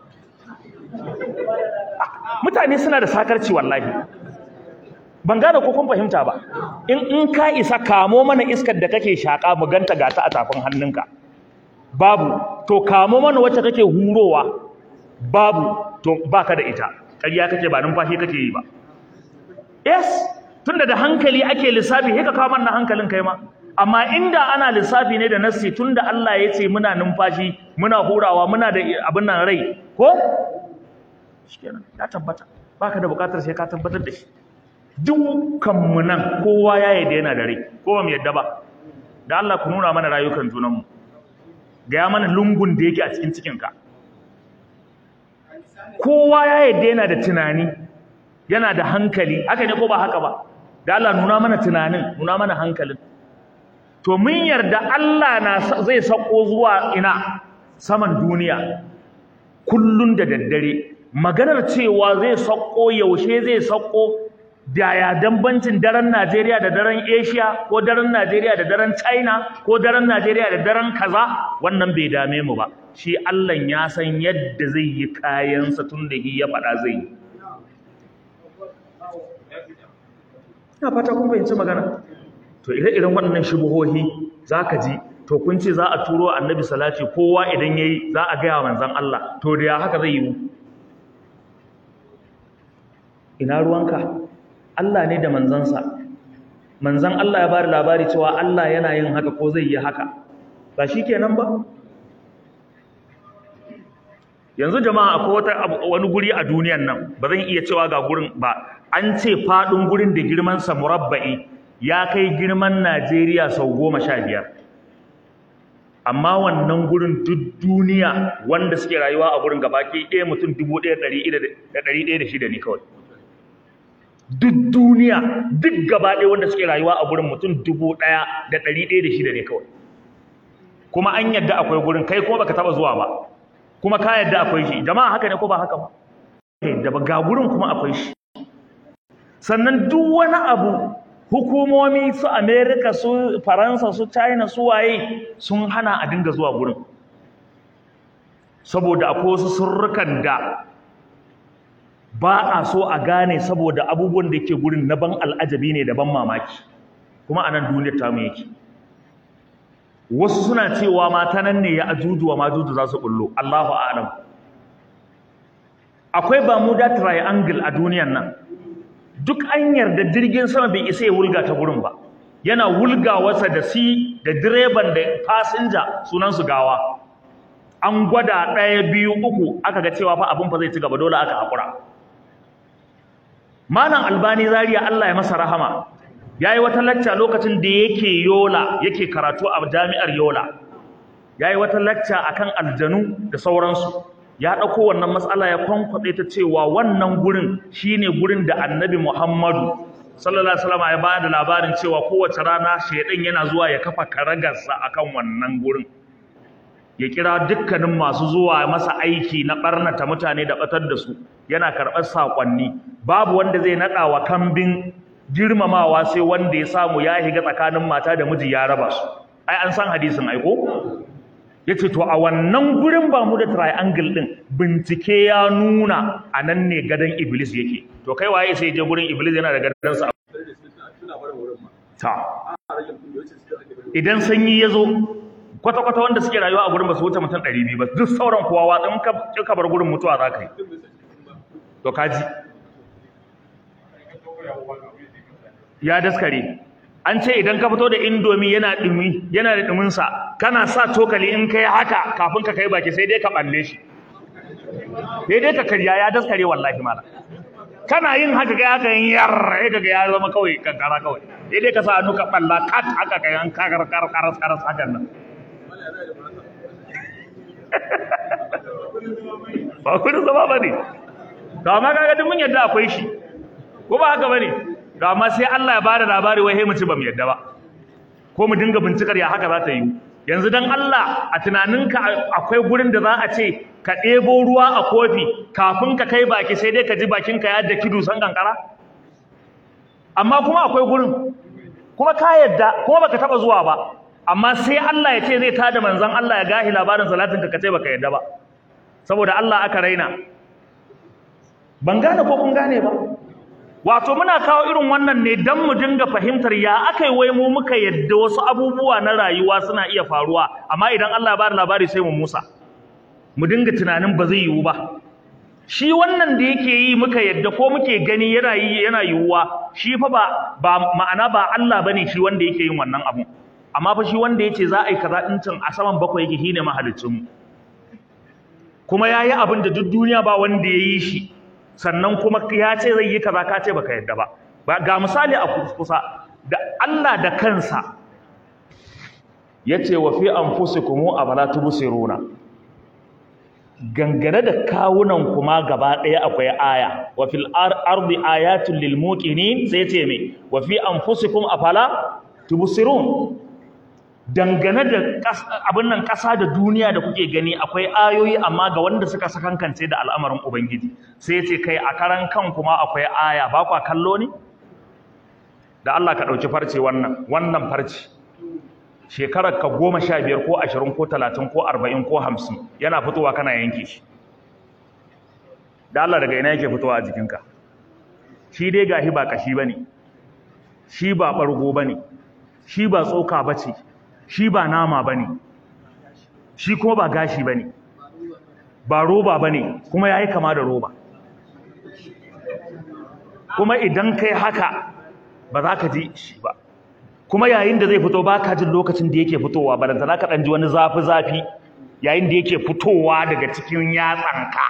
mutane suna da sakarci wallahi ban gane ko kun fahimta ba in in ka isa kamo mana iskar da kake shaka mu ganta ga ta a tafin hannunka babu to kamo mana wacce kake hurowa babu to baka da ita ƙarya kake ba numfashi kake yi ba yes tunda da hankali ake lissafi sai ka kawo mana hankalin kai ma amma inda ana lissafi ne da nassi tunda Allah ya ce muna numfashi muna hurawa muna da abin nan rai ko shikenan ya tabbata baka da bukatar sai ka tabbatar da shi dukkan mu nan kowa ya yarda yana da rai ko ba mu yarda ba da Allah ku nuna mana rayukan junan mu ga ya mana lungun da yake a cikin cikin ka kowa ya yarda yana da tunani yana da hankali haka ne ko ba haka ba da Allah nuna mana tunanin nuna mana hankalin to mun yarda Allah na zai sako zuwa ina saman duniya kullun da daddare maganar cewa zai sauko yaushe zai sauko da ya dambancin daren Najeriya da daren Asia ko daren Najeriya da daren China ko daren Najeriya da daren kaza wannan bai dame mu ba shi Allah ya san yadda zai yi kayansa tun da ya faɗa zai yi ina fata kun fahimci magana to ire-iren waɗannan shubuhohi zaka ji to kun ce za a turo annabi salati kowa idan yayi za a gaya manzon Allah to da ya haka zai yi ina ruwanka Allah ne da manzansa manzan Allah ya bada labari cewa Allah yana yin haka ko zai yi haka ba shikenan ba yanzu jama'a akwai wata wani guri a duniyan nan ba zan iya cewa ga gurin ba an ce faɗin gurin da girman sa murabba'i ya kai girman Najeriya sau goma sha biyar amma wannan gurin duk duniya wanda suke rayuwa a gurin gabaki ɗaya mutum dubu ɗaya ɗari ɗaya da shida ne kawai duk duniya duk gaba ɗaya wanda suke rayuwa a gurin mutum dubu ɗaya da ɗari ɗaya da shida ne kawai kuma an yadda akwai gurin kai kuma baka taɓa zuwa ba kuma ka yadda akwai shi jama'a haka ne ko ba haka ba da ga gurin kuma akwai shi sannan duk wani abu hukumomi su america su faransa su china su waye sun hana a dinga zuwa gurin saboda akwai wasu surrukan da ba a so a gane saboda abubuwan da yake gurin na ban al'ajabi ne da ban mamaki kuma a nan duniyar tamu yake wasu suna cewa mata nan ne ya ajuju wa majuju za su bullo Allahu a'lam akwai Bermuda Triangle a duniyar nan duk an yarda jirgin sama bai isa ya wulga ta gurin ba yana wulgawarsa da si da direban da fasinja sunan su gawa an gwada ɗaya biyu uku aka ga cewa fa abin fa zai ci gaba dole aka haƙura malam albani zaria Allah ya masa rahama yayi wata lacca lokacin da yake yola yake karatu a jami'ar yola yayi wata lacca akan aljanu da sauransu ya dauko wannan matsala ya kwankwade ta cewa wannan gurin shine gurin da annabi Muhammadu sallallahu alaihi wasallam ya bada labarin cewa kowace rana shedan yana zuwa ya kafa karagarsa akan wannan gurin ya kira dukkanin masu zuwa masa aiki na barnata mutane da batar da su yana karɓar sakonni babu wanda zai nada wa kambin girmamawa sai wanda ya samu ya higa tsakanin mata da miji ya raba su ai an san hadisin aiko yace to a wannan gurin ba mu da triangle din bincike ya nuna anan ne gadan iblis yake to kai waye sai je gurin iblis yana da gadan sa ta idan sanyi yazo kwata kwata wanda suke rayuwa a gurin ba su wuce mutum 200 ba duk sauran kowa wa in ka bar gurin mutuwa za ka yi to kaji ya daskare an ce idan ka fito da indomi yana dumi yana da dumin sa kana sa cokali in kai haka kafin ka kai baki sai dai ka balle shi sai dai ka karya ya daskare wallahi mala kana yin haka kai haka yin yar sai kaga ya zama kawai kankara kawai sai dai ka sa hannu ka balla kat haka kai an kakar kar karas karas hakan nan ba kudin zama ba ne to amma kaga duk mun yadda akwai shi ko ba haka bane to amma sai Allah ya bada labari wai mu ci ba mu yadda ba ko mu dinga bincikar ya haka za ta yi yanzu dan Allah a tunaninka akwai gurin da za a ce ka ɗebo ruwa a kofi kafin ka kai baki sai dai ka ji bakinka ya da kidu san kankara amma kuma akwai gurin kuma ka yadda kuma baka taba zuwa ba amma sai Allah ya ce zai tada manzon Allah ya gahi labarin salatin ka kace baka yadda ba saboda Allah aka raina ban gane ko kun gane ba wato muna kawo irin wannan ne dan mu dinga fahimtar ya akai wai mu muka yadda wasu abubuwa na rayuwa suna iya faruwa amma idan Allah ya bada labari sai mu musa mu dinga tunanin ba zai yiwu ba shi wannan da yake yi muka yadda ko muke gani yana yi yana yiwuwa shi fa ba ba ma'ana ba Allah bane shi wanda yake yin wannan abu amma fa shi wanda yace za a yi kaza din can a saman bakwai yake shine mahaliccin mu kuma yayi abin da duk duniya ba wanda ya yi shi sannan kuma ya ce zai yi kaza ka ce baka yadda ba ga misali a kusa da Allah da kansa yace wa fi anfusikum abala tubsiruna gangane da kawunan kuma gaba ɗaya akwai aya wa fil ardi ayatul lil muqinin sai ce me wa fi anfusikum afala tubsirun dangane da abin nan ƙasa da duniya da kuke gani akwai ayoyi amma ga wanda suka sakankance da al'amarin ubangiji sai ya ce kai a karan kan kuma akwai aya ba kwa kallo ne da Allah ka ɗauki farce wannan wannan farce shekarar ka goma sha biyar ko ashirin ko talatin ko arba'in ko hamsin yana fitowa kana yanke shi da Allah daga ina yake fitowa a jikinka shi dai gashi ba kashi ba ne shi ba ɓargo ba ne shi ba tsoka ba ce shi ba nama ba ne shi kuma ba gashi ba ne ba roba ba ne kuma ya yi kama da roba kuma idan kai haka ba za ka ji shi ba kuma yayin da zai fito ba ka jin lokacin da yake fitowa ba da za ka ɗan ji wani zafi-zafi yayin da yake fitowa daga cikin yatsanka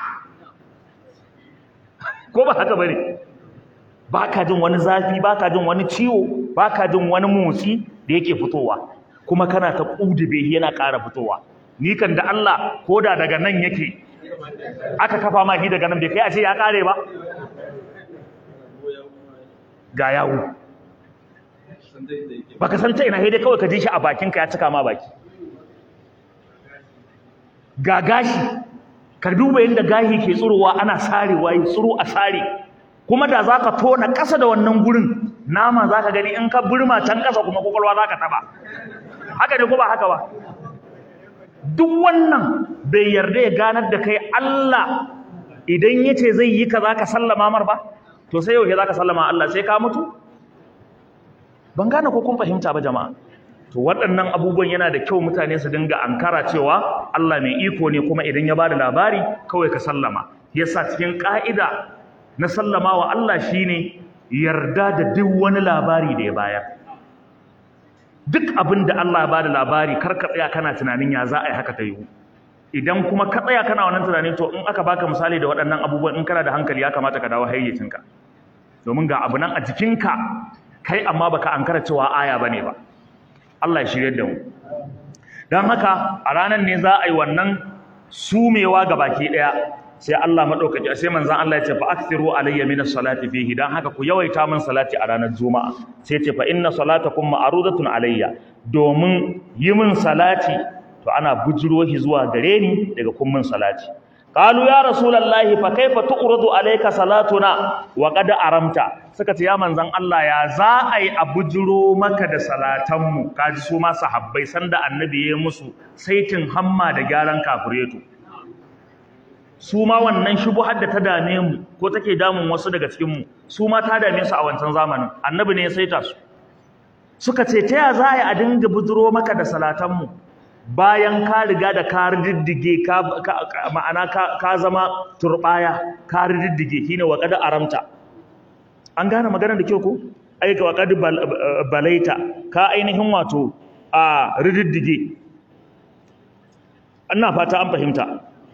ko ba haka ba ne ba ka jin wani zafi ba ka jin wani ciwo ba ka jin wani motsi da yake fitowa kuma kana ta ƙudube yana ƙara fitowa ni kan da Allah ko da daga nan yake aka kafa ma shi daga nan bai kai a ce ya ƙare ba ga yawo baka san ta ina sai dai kawai ka ji shi a bakinka ya cika ma baki ga gashi ka duba yadda gashi ke tsurowa ana sarewa yi tsuro a sare kuma da za ka tona ƙasa da wannan gurin nama za ka gani in ka burma can ƙasa kuma kwakwalwa za ka taɓa haka ne ko ba haka ba duk wannan bai yarda ya ganar da kai Allah idan ya ce zai yi ka za ka sallama mar ba to sai yau za ka sallama Allah sai ka mutu ban gane ko kun fahimta ba jama'a to waɗannan abubuwan yana da kyau mutane su dinga ankara cewa Allah mai iko ne kuma idan ya bada labari kawai ka sallama yasa cikin ka'ida na sallama wa Allah shine yarda da duk wani labari da ya bayar duk abin da Allah ya bada labari kar ka tsaya kana tunanin ya za a yi haka ta yiwu idan kuma ka tsaya kana wannan tunanin to in aka baka misali da waɗannan abubuwan in kana da hankali ya kamata ka dawo hayyacinka domin ga abu nan a jikinka kai amma baka ankara cewa aya bane ba Allah ya shirye da mu dan haka a ranar ne za a yi wannan sumewa ga baki daya sai Allah madaukaki sai manzon Allah ya ce fa akthiru alayya min as-salati fihi dan haka ku yawaita min salati a ranar juma'a sai ce fa inna salatakum ma'rudatun alayya domin yi min salati to ana bujiro shi zuwa gare ni daga kun min salati qalu ya rasulullahi fa kaifa tu'radu alayka salatuna wa qad aramta suka ce ya manzon Allah ya za a yi a bujiro maka da salatan mu kaji su ma sahabbai sanda annabi ya musu saitin hamma da gyaran kafireto su ma wannan shubuhar da ta dame mu ko take damun wasu daga cikin mu su ma ta dame su a wancan zamanin annabi ne ya saita su suka ce ta ya za a yi a dinga bujiro maka da salatan mu bayan ka riga da ka riddige ka ma'ana ka zama turbaya ka riddige shine wa qad aramta an gane maganar da kyau ko ai ka qad balaita ka ainihin wato a riddige ina fata an fahimta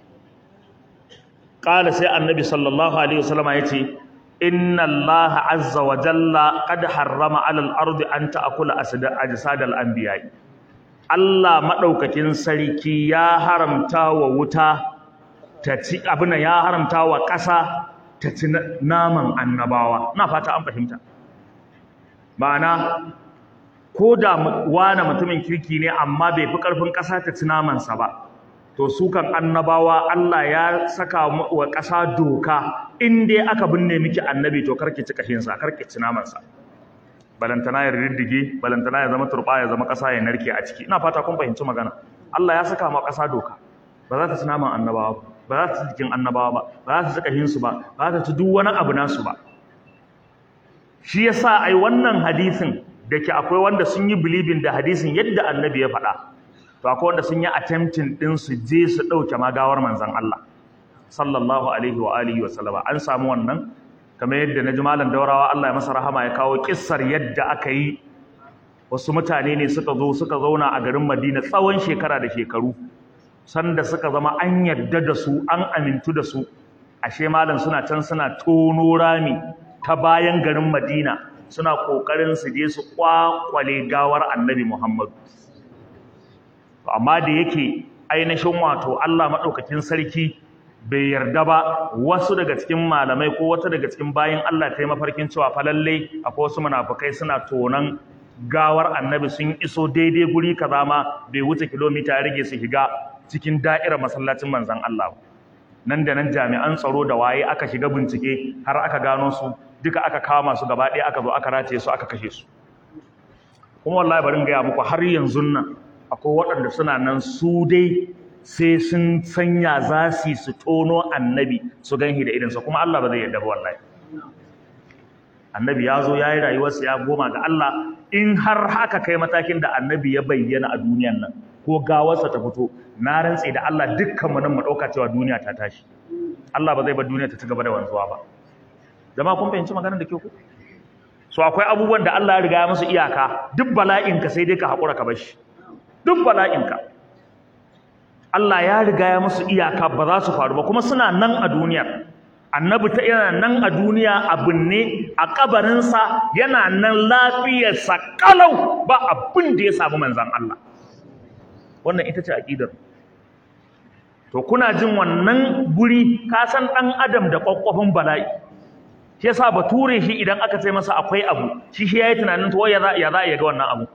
qala sai annabi sallallahu alaihi wasallam yace inna allaha azza wa jalla qad harrama alal ardi an ta'kula ajsadal anbiya'i Allah maɗaukakin sarki ya haramta wa wuta ta ci abin ya haramta wa ƙasa ta ci naman annabawa na fata an fahimta ma'ana ko da wane mutumin kirki ne amma bai fi ƙarfin ƙasa ta ci namansa ba to su kan annabawa Allah ya saka wa ƙasa doka in dai aka binne miki annabi to karki ci kashinsa karki ci namansa balantana ya riddige balantana ya zama turba ya zama ƙasa ya narke a ciki ina fata kun fahimci magana Allah ya saka ma ƙasa doka ba za ta ci naman annabawa ba ba za ta ci jikin annabawa ba ba za ta ci kashin su ba ba za ta ci duk wani abu nasu ba shi yasa ai wannan hadisin da ke akwai wanda sun yi believing da hadisin yadda annabi ya faɗa to akwai wanda sun yi attempting din su je su ɗauke magawar manzon Allah sallallahu alaihi wa alihi wa sallama an samu wannan kamar yadda na ji malam daurawa Allah ya masa rahama ya kawo kissar yadda aka yi wasu mutane ne suka zo suka zauna a garin Madina tsawon shekara da shekaru sanda suka zama an yadda da su an amintu da su ashe malam suna can suna tono rami ta bayan garin Madina suna kokarin su je su kwakwale gawar Annabi Muhammad amma da yake ainihin wato Allah madaukakin sarki bai yarda ba wasu daga cikin malamai ko wata daga cikin bayin Allah ta yi mafarkin cewa fa lalle akwai wasu munafukai suna tonan gawar annabi sun iso daidai guri kaza ma bai wuce kilomita ya rage su shiga cikin da'irar masallacin manzon Allah nan da nan jami'an tsaro da waye aka shiga bincike har aka gano su duka aka kama su gaba ɗaya aka zo aka rataye su aka kashe su kuma wallahi bari in gaya muku har yanzu nan akwai waɗanda suna nan su dai sai sun sanya za su su tono annabi su ganhi da idansa kuma Allah ba zai yarda ba wallahi annabi ya zo ya yi rayuwarsa ya goma ga Allah in har haka kai matakin da annabi ya bayyana a duniyan nan ko gawarsa ta fito na rantse da Allah dukkan mu nan mu ɗauka cewa duniya ta tashi Allah ba zai bar duniya ta ci gaba da wanzuwa ba jama'a kun fahimci maganar da ke ku so akwai abubuwan da Allah ya riga ya musu iyaka duk bala'inka sai dai ka haƙura ka bar shi duk bala'inka Allah ya riga ya musu iyaka ba za su faru ba kuma suna nan a duniyar annabi ta yana nan a duniya a binne a kabarinsa yana nan lafiyarsa kalau ba abin da ya samu manzan Allah wannan ita ce aqidar to kuna jin wannan guri ka san dan adam da kwakwafin bala'i shi yasa bature shi idan aka ce masa akwai abu shi shi yayi tunanin to ya za ya za ya ga wannan abu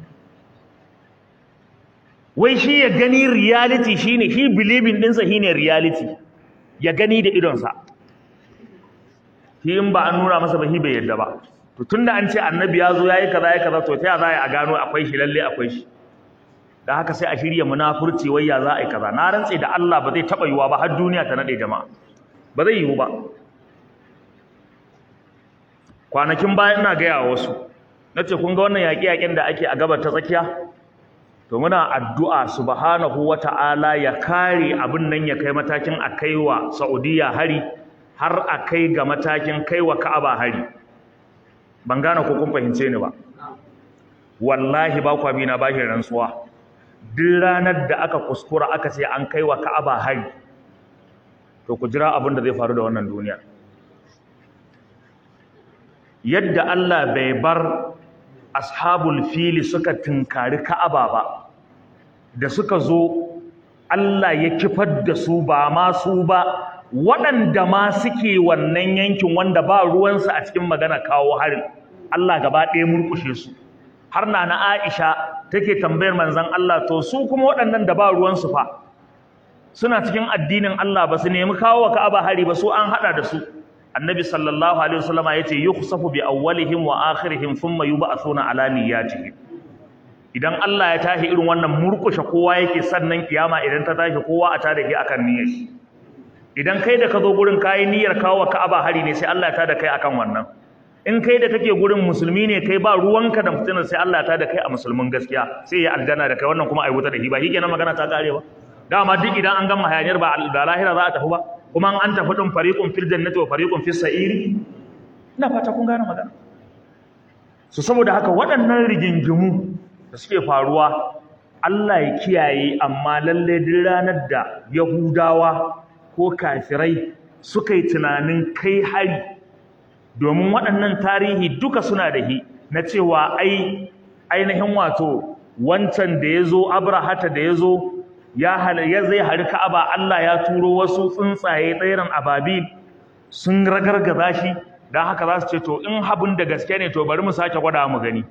wai shi ya gani reality shine shi believing dinsa shine reality ya gani da idonsa shi in ba an nuna masa ba shi bai yadda ba to tunda an ce annabi ya zo yayi kaza yayi kaza to ta ya za a gano akwai shi lalle akwai shi dan haka sai a shirya munafurci wai ya za a yi kaza na rantse da Allah ba zai taba yiwa ba har duniya ta nade jama'a ba zai yiwu ba kwanakin baya ina gaya wa wasu nace kun ga wannan yaƙi-yaƙin da ake a gabar ta tsakiya to muna addu'a subhanahu wata'ala ya kare abin nan ya kai matakin a kaiwa Saudiya hari har a kai ga matakin kaiwa Ka'aba hari ban gane ko kun fahimce ni ba wallahi ba kwa bina bashi rantsuwa duk ranar da aka kuskura aka ce an kaiwa Ka'aba hari to ku jira abin da zai faru da wannan duniya yadda Allah bai bar ashabul fili suka tunkari Ka'aba ba da suka zo Allah ya kifar da su ba ma su ba waɗanda ma suke wannan yankin wanda ba ruwansu a cikin magana kawo harin Allah gaba ɗaya murƙushe su har na na Aisha take tambayar manzon Allah to su kuma waɗannan da ba ruwansu fa suna cikin addinin Allah ba su nemi kawo wa Ka'aba hari ba su an haɗa da su annabi sallallahu alaihi wasallama yace yukhsafu bi awwalihim wa akhirihim thumma yub'athuna ala niyyatihim idan Allah ya tashi irin wannan murkushe kowa yake sannan kiyama idan ta tashi kowa a tada shi akan niyyar shi idan kai da ka zo gurin kai niyyar kawo Ka'aba hari ne sai Allah ya tada kai akan wannan in kai da kake gurin musulmi ne kai ba ruwanka da fitinar sai Allah ya tada kai a musulmin gaskiya sai ya aljanna da kai wannan kuma ai wuta da shi ba shikenan magana ta kare ba dama duk idan an gama hayaniyar ba da lahira za a tafi ba kuma an tafi din fariqun fil jannati wa fariqun fis sa'iri ina fata kun gane magana so saboda haka waɗannan rigingimu da suke faruwa Allah ya kiyaye amma lalle duk ranar da Yahudawa ko kafirai suka yi tunanin kai hari domin waɗannan tarihi duka suna da hi na cewa ai ainihin wato wancan da ya zo abrahata da ya zo ya zai hari ka'aba Allah ya turo wasu tsuntsaye tsairan ababil sun ragargaza shi don haka za su ce to in habin da gaske ne to bari mu sake gwada mu gani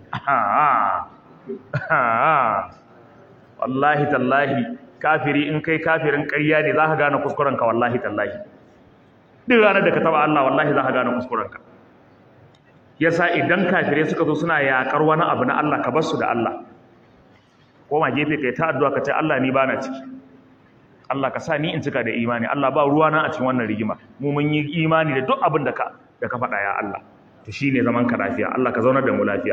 wallahi tallahi kafiri in kai kafirin ƙarya ne za ka gane kuskurenka wallahi tallahi duk ranar da ka taba Allah wallahi za ka gane kuskurenka yasa idan kafirai suka zo suna yaƙar wani abu na Allah ka bar su da Allah koma gefe kai ta addu'a ka ce Allah ni bana ciki Allah ka sa ni in cika da imani Allah ba ruwa na a cikin wannan rigima mu mun yi imani da duk abin da ka da ka faɗa ya Allah to shine zaman ka lafiya Allah ka zaunar da mu lafiya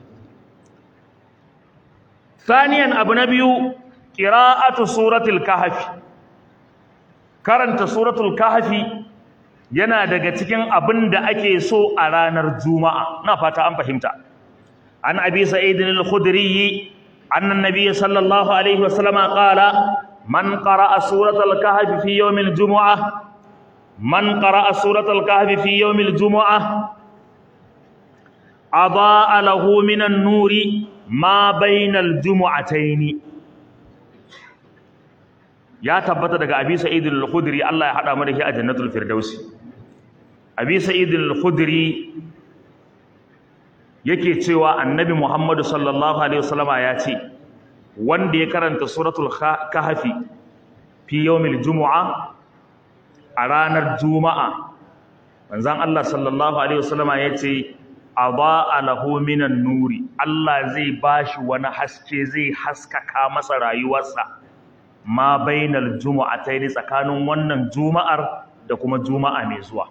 Saniyan abu na biyu qira'atu suratul kahf karanta suratul kahf yana daga cikin abin da ake so a ranar juma'a na fata an fahimta an abi sa'id al-khudri anna an-nabiy sallallahu alaihi wasallam qala man qara'a suratul kahf fi yawm al-jum'ah man qara'a suratul kahf fi yawm al-jum'ah adaa lahu min an-nuri ma bayna al-jum'atayn ya tabbata daga abi sa'id al-khudri Allah ya hada mu da shi a jannatul firdausi abi sa'id al-khudri yake cewa annabi Muhammadu sallallahu alaihi wasallama ya ce wanda ya karanta suratul kahfi fi yawmil jumu'a a ranar juma'a manzon Allah sallallahu alaihi wasallama ya ce adaa lahu minan nuri Allah zai bashi wani haske zai haskaka masa rayuwarsa ma bainal jumu'ataini tsakanin wannan juma'ar da kuma juma'a mai zuwa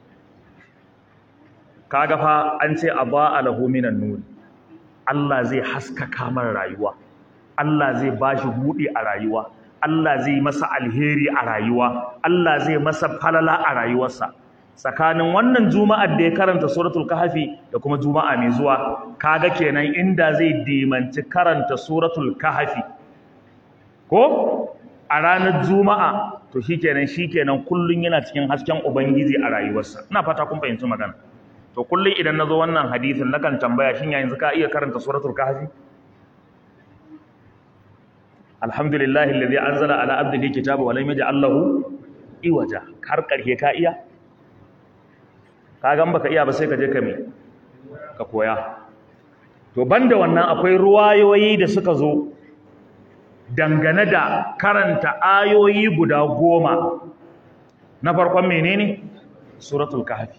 kaga fa an ce adaa lahu minan nuri Allah zai haskaka mara rayuwa Allah zai bashi buɗe a rayuwa Allah zai masa alheri a rayuwa Allah zai masa falala a rayuwarsa tsakanin wannan juma'ar da ya karanta suratul kahfi da kuma juma'a mai zuwa kaga kenan inda zai dimanci karanta suratul kahfi ko a ranar juma'a to shikenan shikenan kullun yana cikin hasken ubangiji a rayuwarsa ina fata kun fahimci magana to kullun idan nazo wannan hadisin nakan tambaya shin yanzu ka iya karanta suratul kahfi alhamdulillahi alladhi anzala ala abdihi kitaba wa lam yaj'al lahu iwaja har karhe ka iya ka gan baka iya ba sai ka je ka me ka koya to banda wannan akwai ruwayoyi da suka zo dangane da karanta ayoyi guda goma na farkon menene suratul kahfi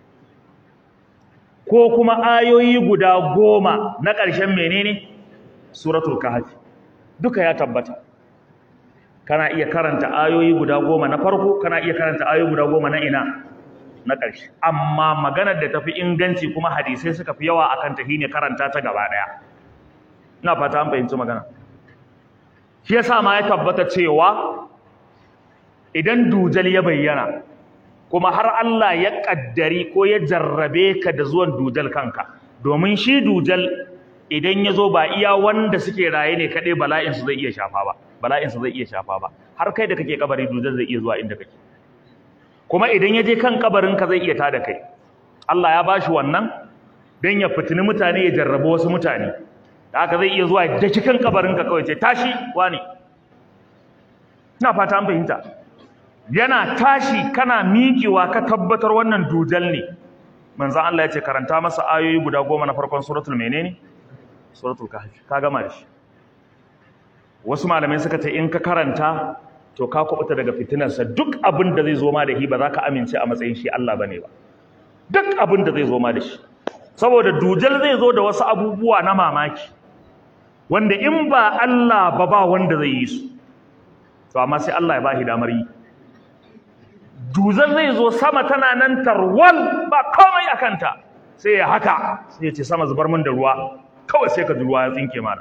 ko kuma ayoyi guda goma na ƙarshen menene suratul kahfi duka ya tabbata kana iya karanta ayoyi guda goma na farko kana iya karanta ayoyi guda goma na ina na ƙarshe amma maganar da tafi inganci kuma hadisai suka fi yawa akan ta shine karanta ta gaba ɗaya ina fata an fahimci magana shi yasa ma ya tabbata cewa idan dujal ya bayyana kuma har Allah ya kaddari ko ya jarrabe ka da zuwan dujal kanka domin shi dujal idan ya zo ba iya wanda suke raye ne kaɗai bala'insu zai iya shafa ba bala'insu zai iya shafa ba har kai da kake kabari dujal zai iya zuwa inda kake kuma idan ya je kan kabarinka zai iya tada kai Allah ya bashi wannan don ya fitini mutane ya jarraba wasu mutane da haka zai iya zuwa da cikin kabarinka kawai ce tashi wani ina fata an fahimta yana tashi kana miƙewa ka tabbatar wannan dujal ne manzo Allah ya ce karanta masa ayoyi guda goma na farkon suratul menene suratul kahfi ka gama da shi wasu malamai suka ce in ka karanta to ka kubuta daga fitinarsa duk abin da zai zo ma da shi ba za ka amince a matsayin shi Allah bane ba duk abin da zai zo ma da shi saboda dujal zai zo da wasu abubuwa na mamaki wanda in ba Allah ba ba wanda zai yi su to amma sai Allah ya ba shi damar yi dujal zai zo sama tana nan tarwal ba komai a kanta sai ya haka sai ya ce sama zubar min da ruwa kawai sai ka ji ruwa ya tsinke mana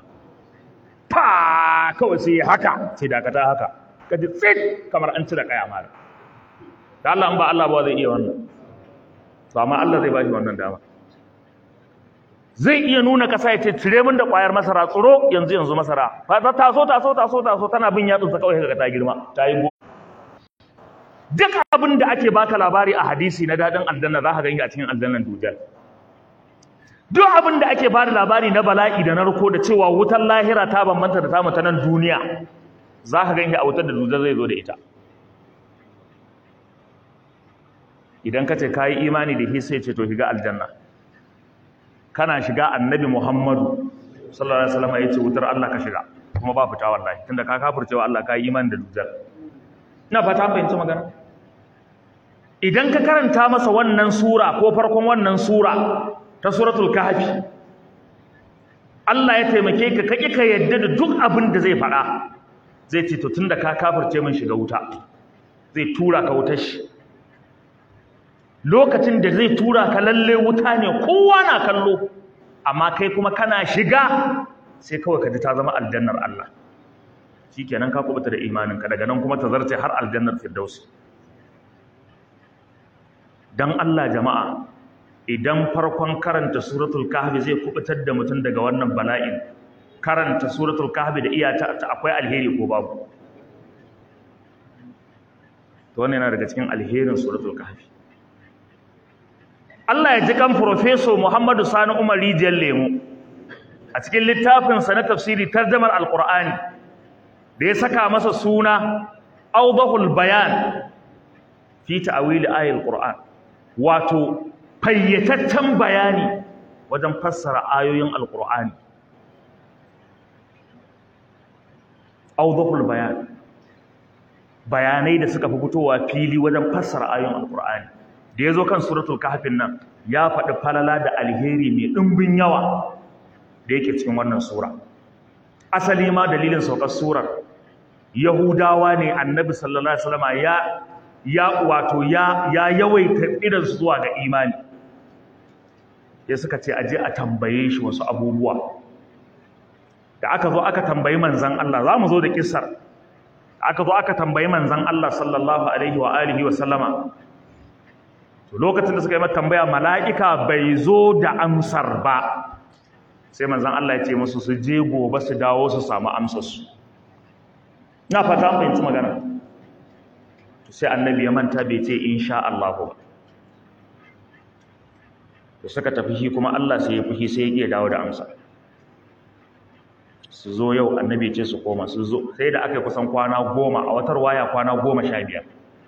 fa kawai sai ya haka sai dakata haka ka ji tsit kamar an cire kaya mara da Allah in ba Allah ba zai iya wannan to amma Allah zai bashi wannan dama zai iya nuna kasa ya ce cire min da kwayar masara tsoro yanzu yanzu masara fa ta taso taso taso taso tana bin yatsun ta kawai kaga ta girma ta yi duk abin da ake baka labari a hadisi na dadin aljanna za ka gani a cikin aljannan dujal duk abin da ake bada labari na bala'i da narko da cewa wutar lahira ta bambanta da tamu ta nan duniya za ka gani a wutar da dujal zai zo da ita idan ka ce ka yi imani da hisa ce to shiga aljanna kana shiga annabi muhammadu sallallahu alaihi wasallam ya ce wutar allah ka shiga kuma ba fita wallahi tunda ka kafircewa allah ka yi imani da dujal ina fata fahimci magana idan ka karanta masa wannan sura ko farkon wannan sura ta suratul kahfi Allah ya taimake ka kake ka yadda da duk abin da zai faɗa zai ce to tunda ka kafirce min shiga wuta zai tura ka wutar shi lokacin da zai tura ka lalle wuta ne kowa na kallo amma kai kuma kana shiga sai kawai ka ji ta zama aljannar Allah shikenan ka kubuta da imaninka daga nan kuma ta zarce har aljannar firdausi dan Allah jama'a idan farkon karanta suratul kahfi zai kubutar da mutum daga wannan bala'in karanta suratul kahfi da iyata ta akwai alheri ko babu to wannan yana daga cikin alherin suratul kahfi Allah ya ji kan professor Muhammadu Sani Umar Rijiyar Lemu a cikin littafin sa na tafsiri tarjumar alqur'ani da ya saka masa suna awdahul bayan fi ta'wil ayatul qur'an wato fayyataccen bayani wajen fassara ayoyin alqur'ani awdhul bayan bayanai da suka fi fitowa fili wajen fassara ayoyin alqur'ani da yazo kan suratul kahfin nan ya faɗi falala da alheri mai ɗimbin yawa da yake cikin wannan sura asali ma dalilin saukar surar yahudawa ne annabi sallallahu alaihi wasallam ya ya wato ya ya yawaita irin su zuwa ga imani ya suka ce aje a tambaye shi wasu abubuwa da aka zo aka tambayi manzon Allah za mu zo da kissar aka zo aka tambayi manzon Allah sallallahu alaihi wa alihi wa sallama to lokacin da suka yi mata tambaya mala'ika bai zo da amsar ba sai manzon Allah ya ce musu su je gobe su dawo su samu amsar su ina fata an fahimci magana sai annabi ya manta bai ce insha Allah ba to suka tafi shi kuma Allah sai ya fushi sai ya iya dawo da amsa su zo yau annabi ce su koma su zo sai da aka yi kusan kwana goma a watar waya kwana goma sha biyar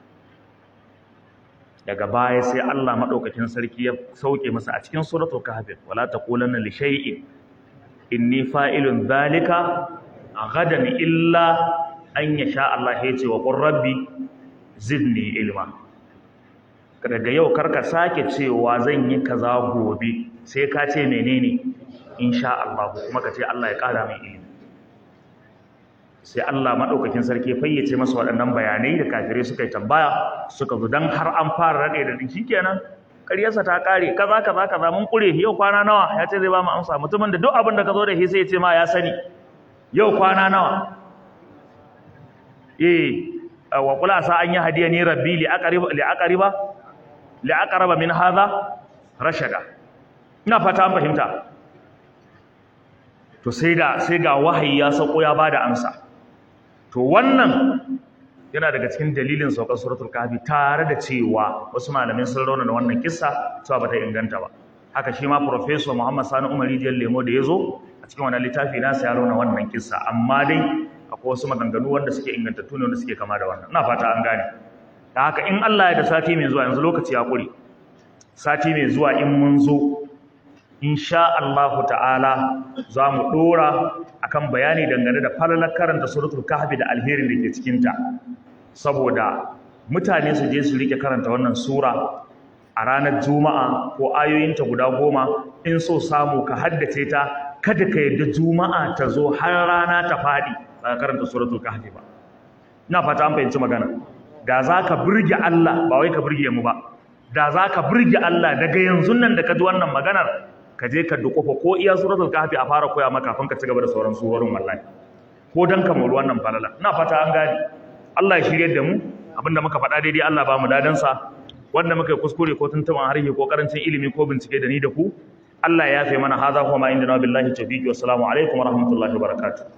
daga baya sai Allah maɗaukakin sarki ya sauke masa a cikin suratul kahf wala taqulanna li shay'in inni fa'ilun dhalika ghadan illa an yasha Allah ya ce wa qur rabbi zidni ilma daga yau karka sake cewa zan yi kaza gobe sai ka ce menene insha Allah kuma ka ce Allah ya kara min ilimi sai Allah madaukakin sarki fayyace masa waɗannan bayanai da kafirai suka yi tambaya suka zo dan har an fara rade da dinki kenan ƙaryarsa ta kare kaza kaza kaza mun kure yau kwana nawa ya ce zai ba mu amsa mutumin da duk abin da ka zo da shi sai ya ce ma ya sani yau kwana nawa eh wa kula sa an yi hadiya ni rabbi li aqriba li aqriba li aqraba min hadha rashada ina fata an fahimta to sai da sai ga wahayi ya sauko ya bada amsa to wannan yana daga cikin dalilin saukar suratul kahfi tare da cewa wasu malamin sun rauna da wannan kissa cewa bata inganta ba haka shi ma professor Muhammad Sani Umar Rijiyar Lemo da yazo a cikin wannan littafi nasa ya rauna wannan kissa amma dai akwai wasu maganganu wanda suke ingantattu ne wanda suke kama da wannan ina fata an gane da haka in Allah ya da sati mai zuwa yanzu lokaci ya kure sati mai zuwa in mun zo insha Allahu ta'ala za mu dora akan bayani dangane da falalar karanta suratul kahfi da alherin da ke cikin ta saboda mutane su je su rike karanta wannan sura a ranar juma'a ko ayoyinta guda goma in so samu ka haddace ta kada ka yadda juma'a ta zo har rana ta faɗi ba ka karanta suratul kahfi ba ina fata an fahimci magana da za ka burge Allah ba wai ka burge mu ba da za ka burge Allah daga yanzu nan da ka ji wannan maganar ka je ka dukofa ko iya suratul kahfi a fara koya maka kafin ka ci gaba da sauran surorin wallahi ko dan ka muru wannan falala ina fata an gane Allah ya shirye da mu abinda muka faɗa daidai Allah ba mu dadan sa wanda muka yi kuskure ko tuntuban harshe ko karancin ilimi ko bincike da ni da ku Allah ya yafe mana hadha huwa ma indana billahi tawfiqi wassalamu alaikum wa rahmatullahi wa barakatuh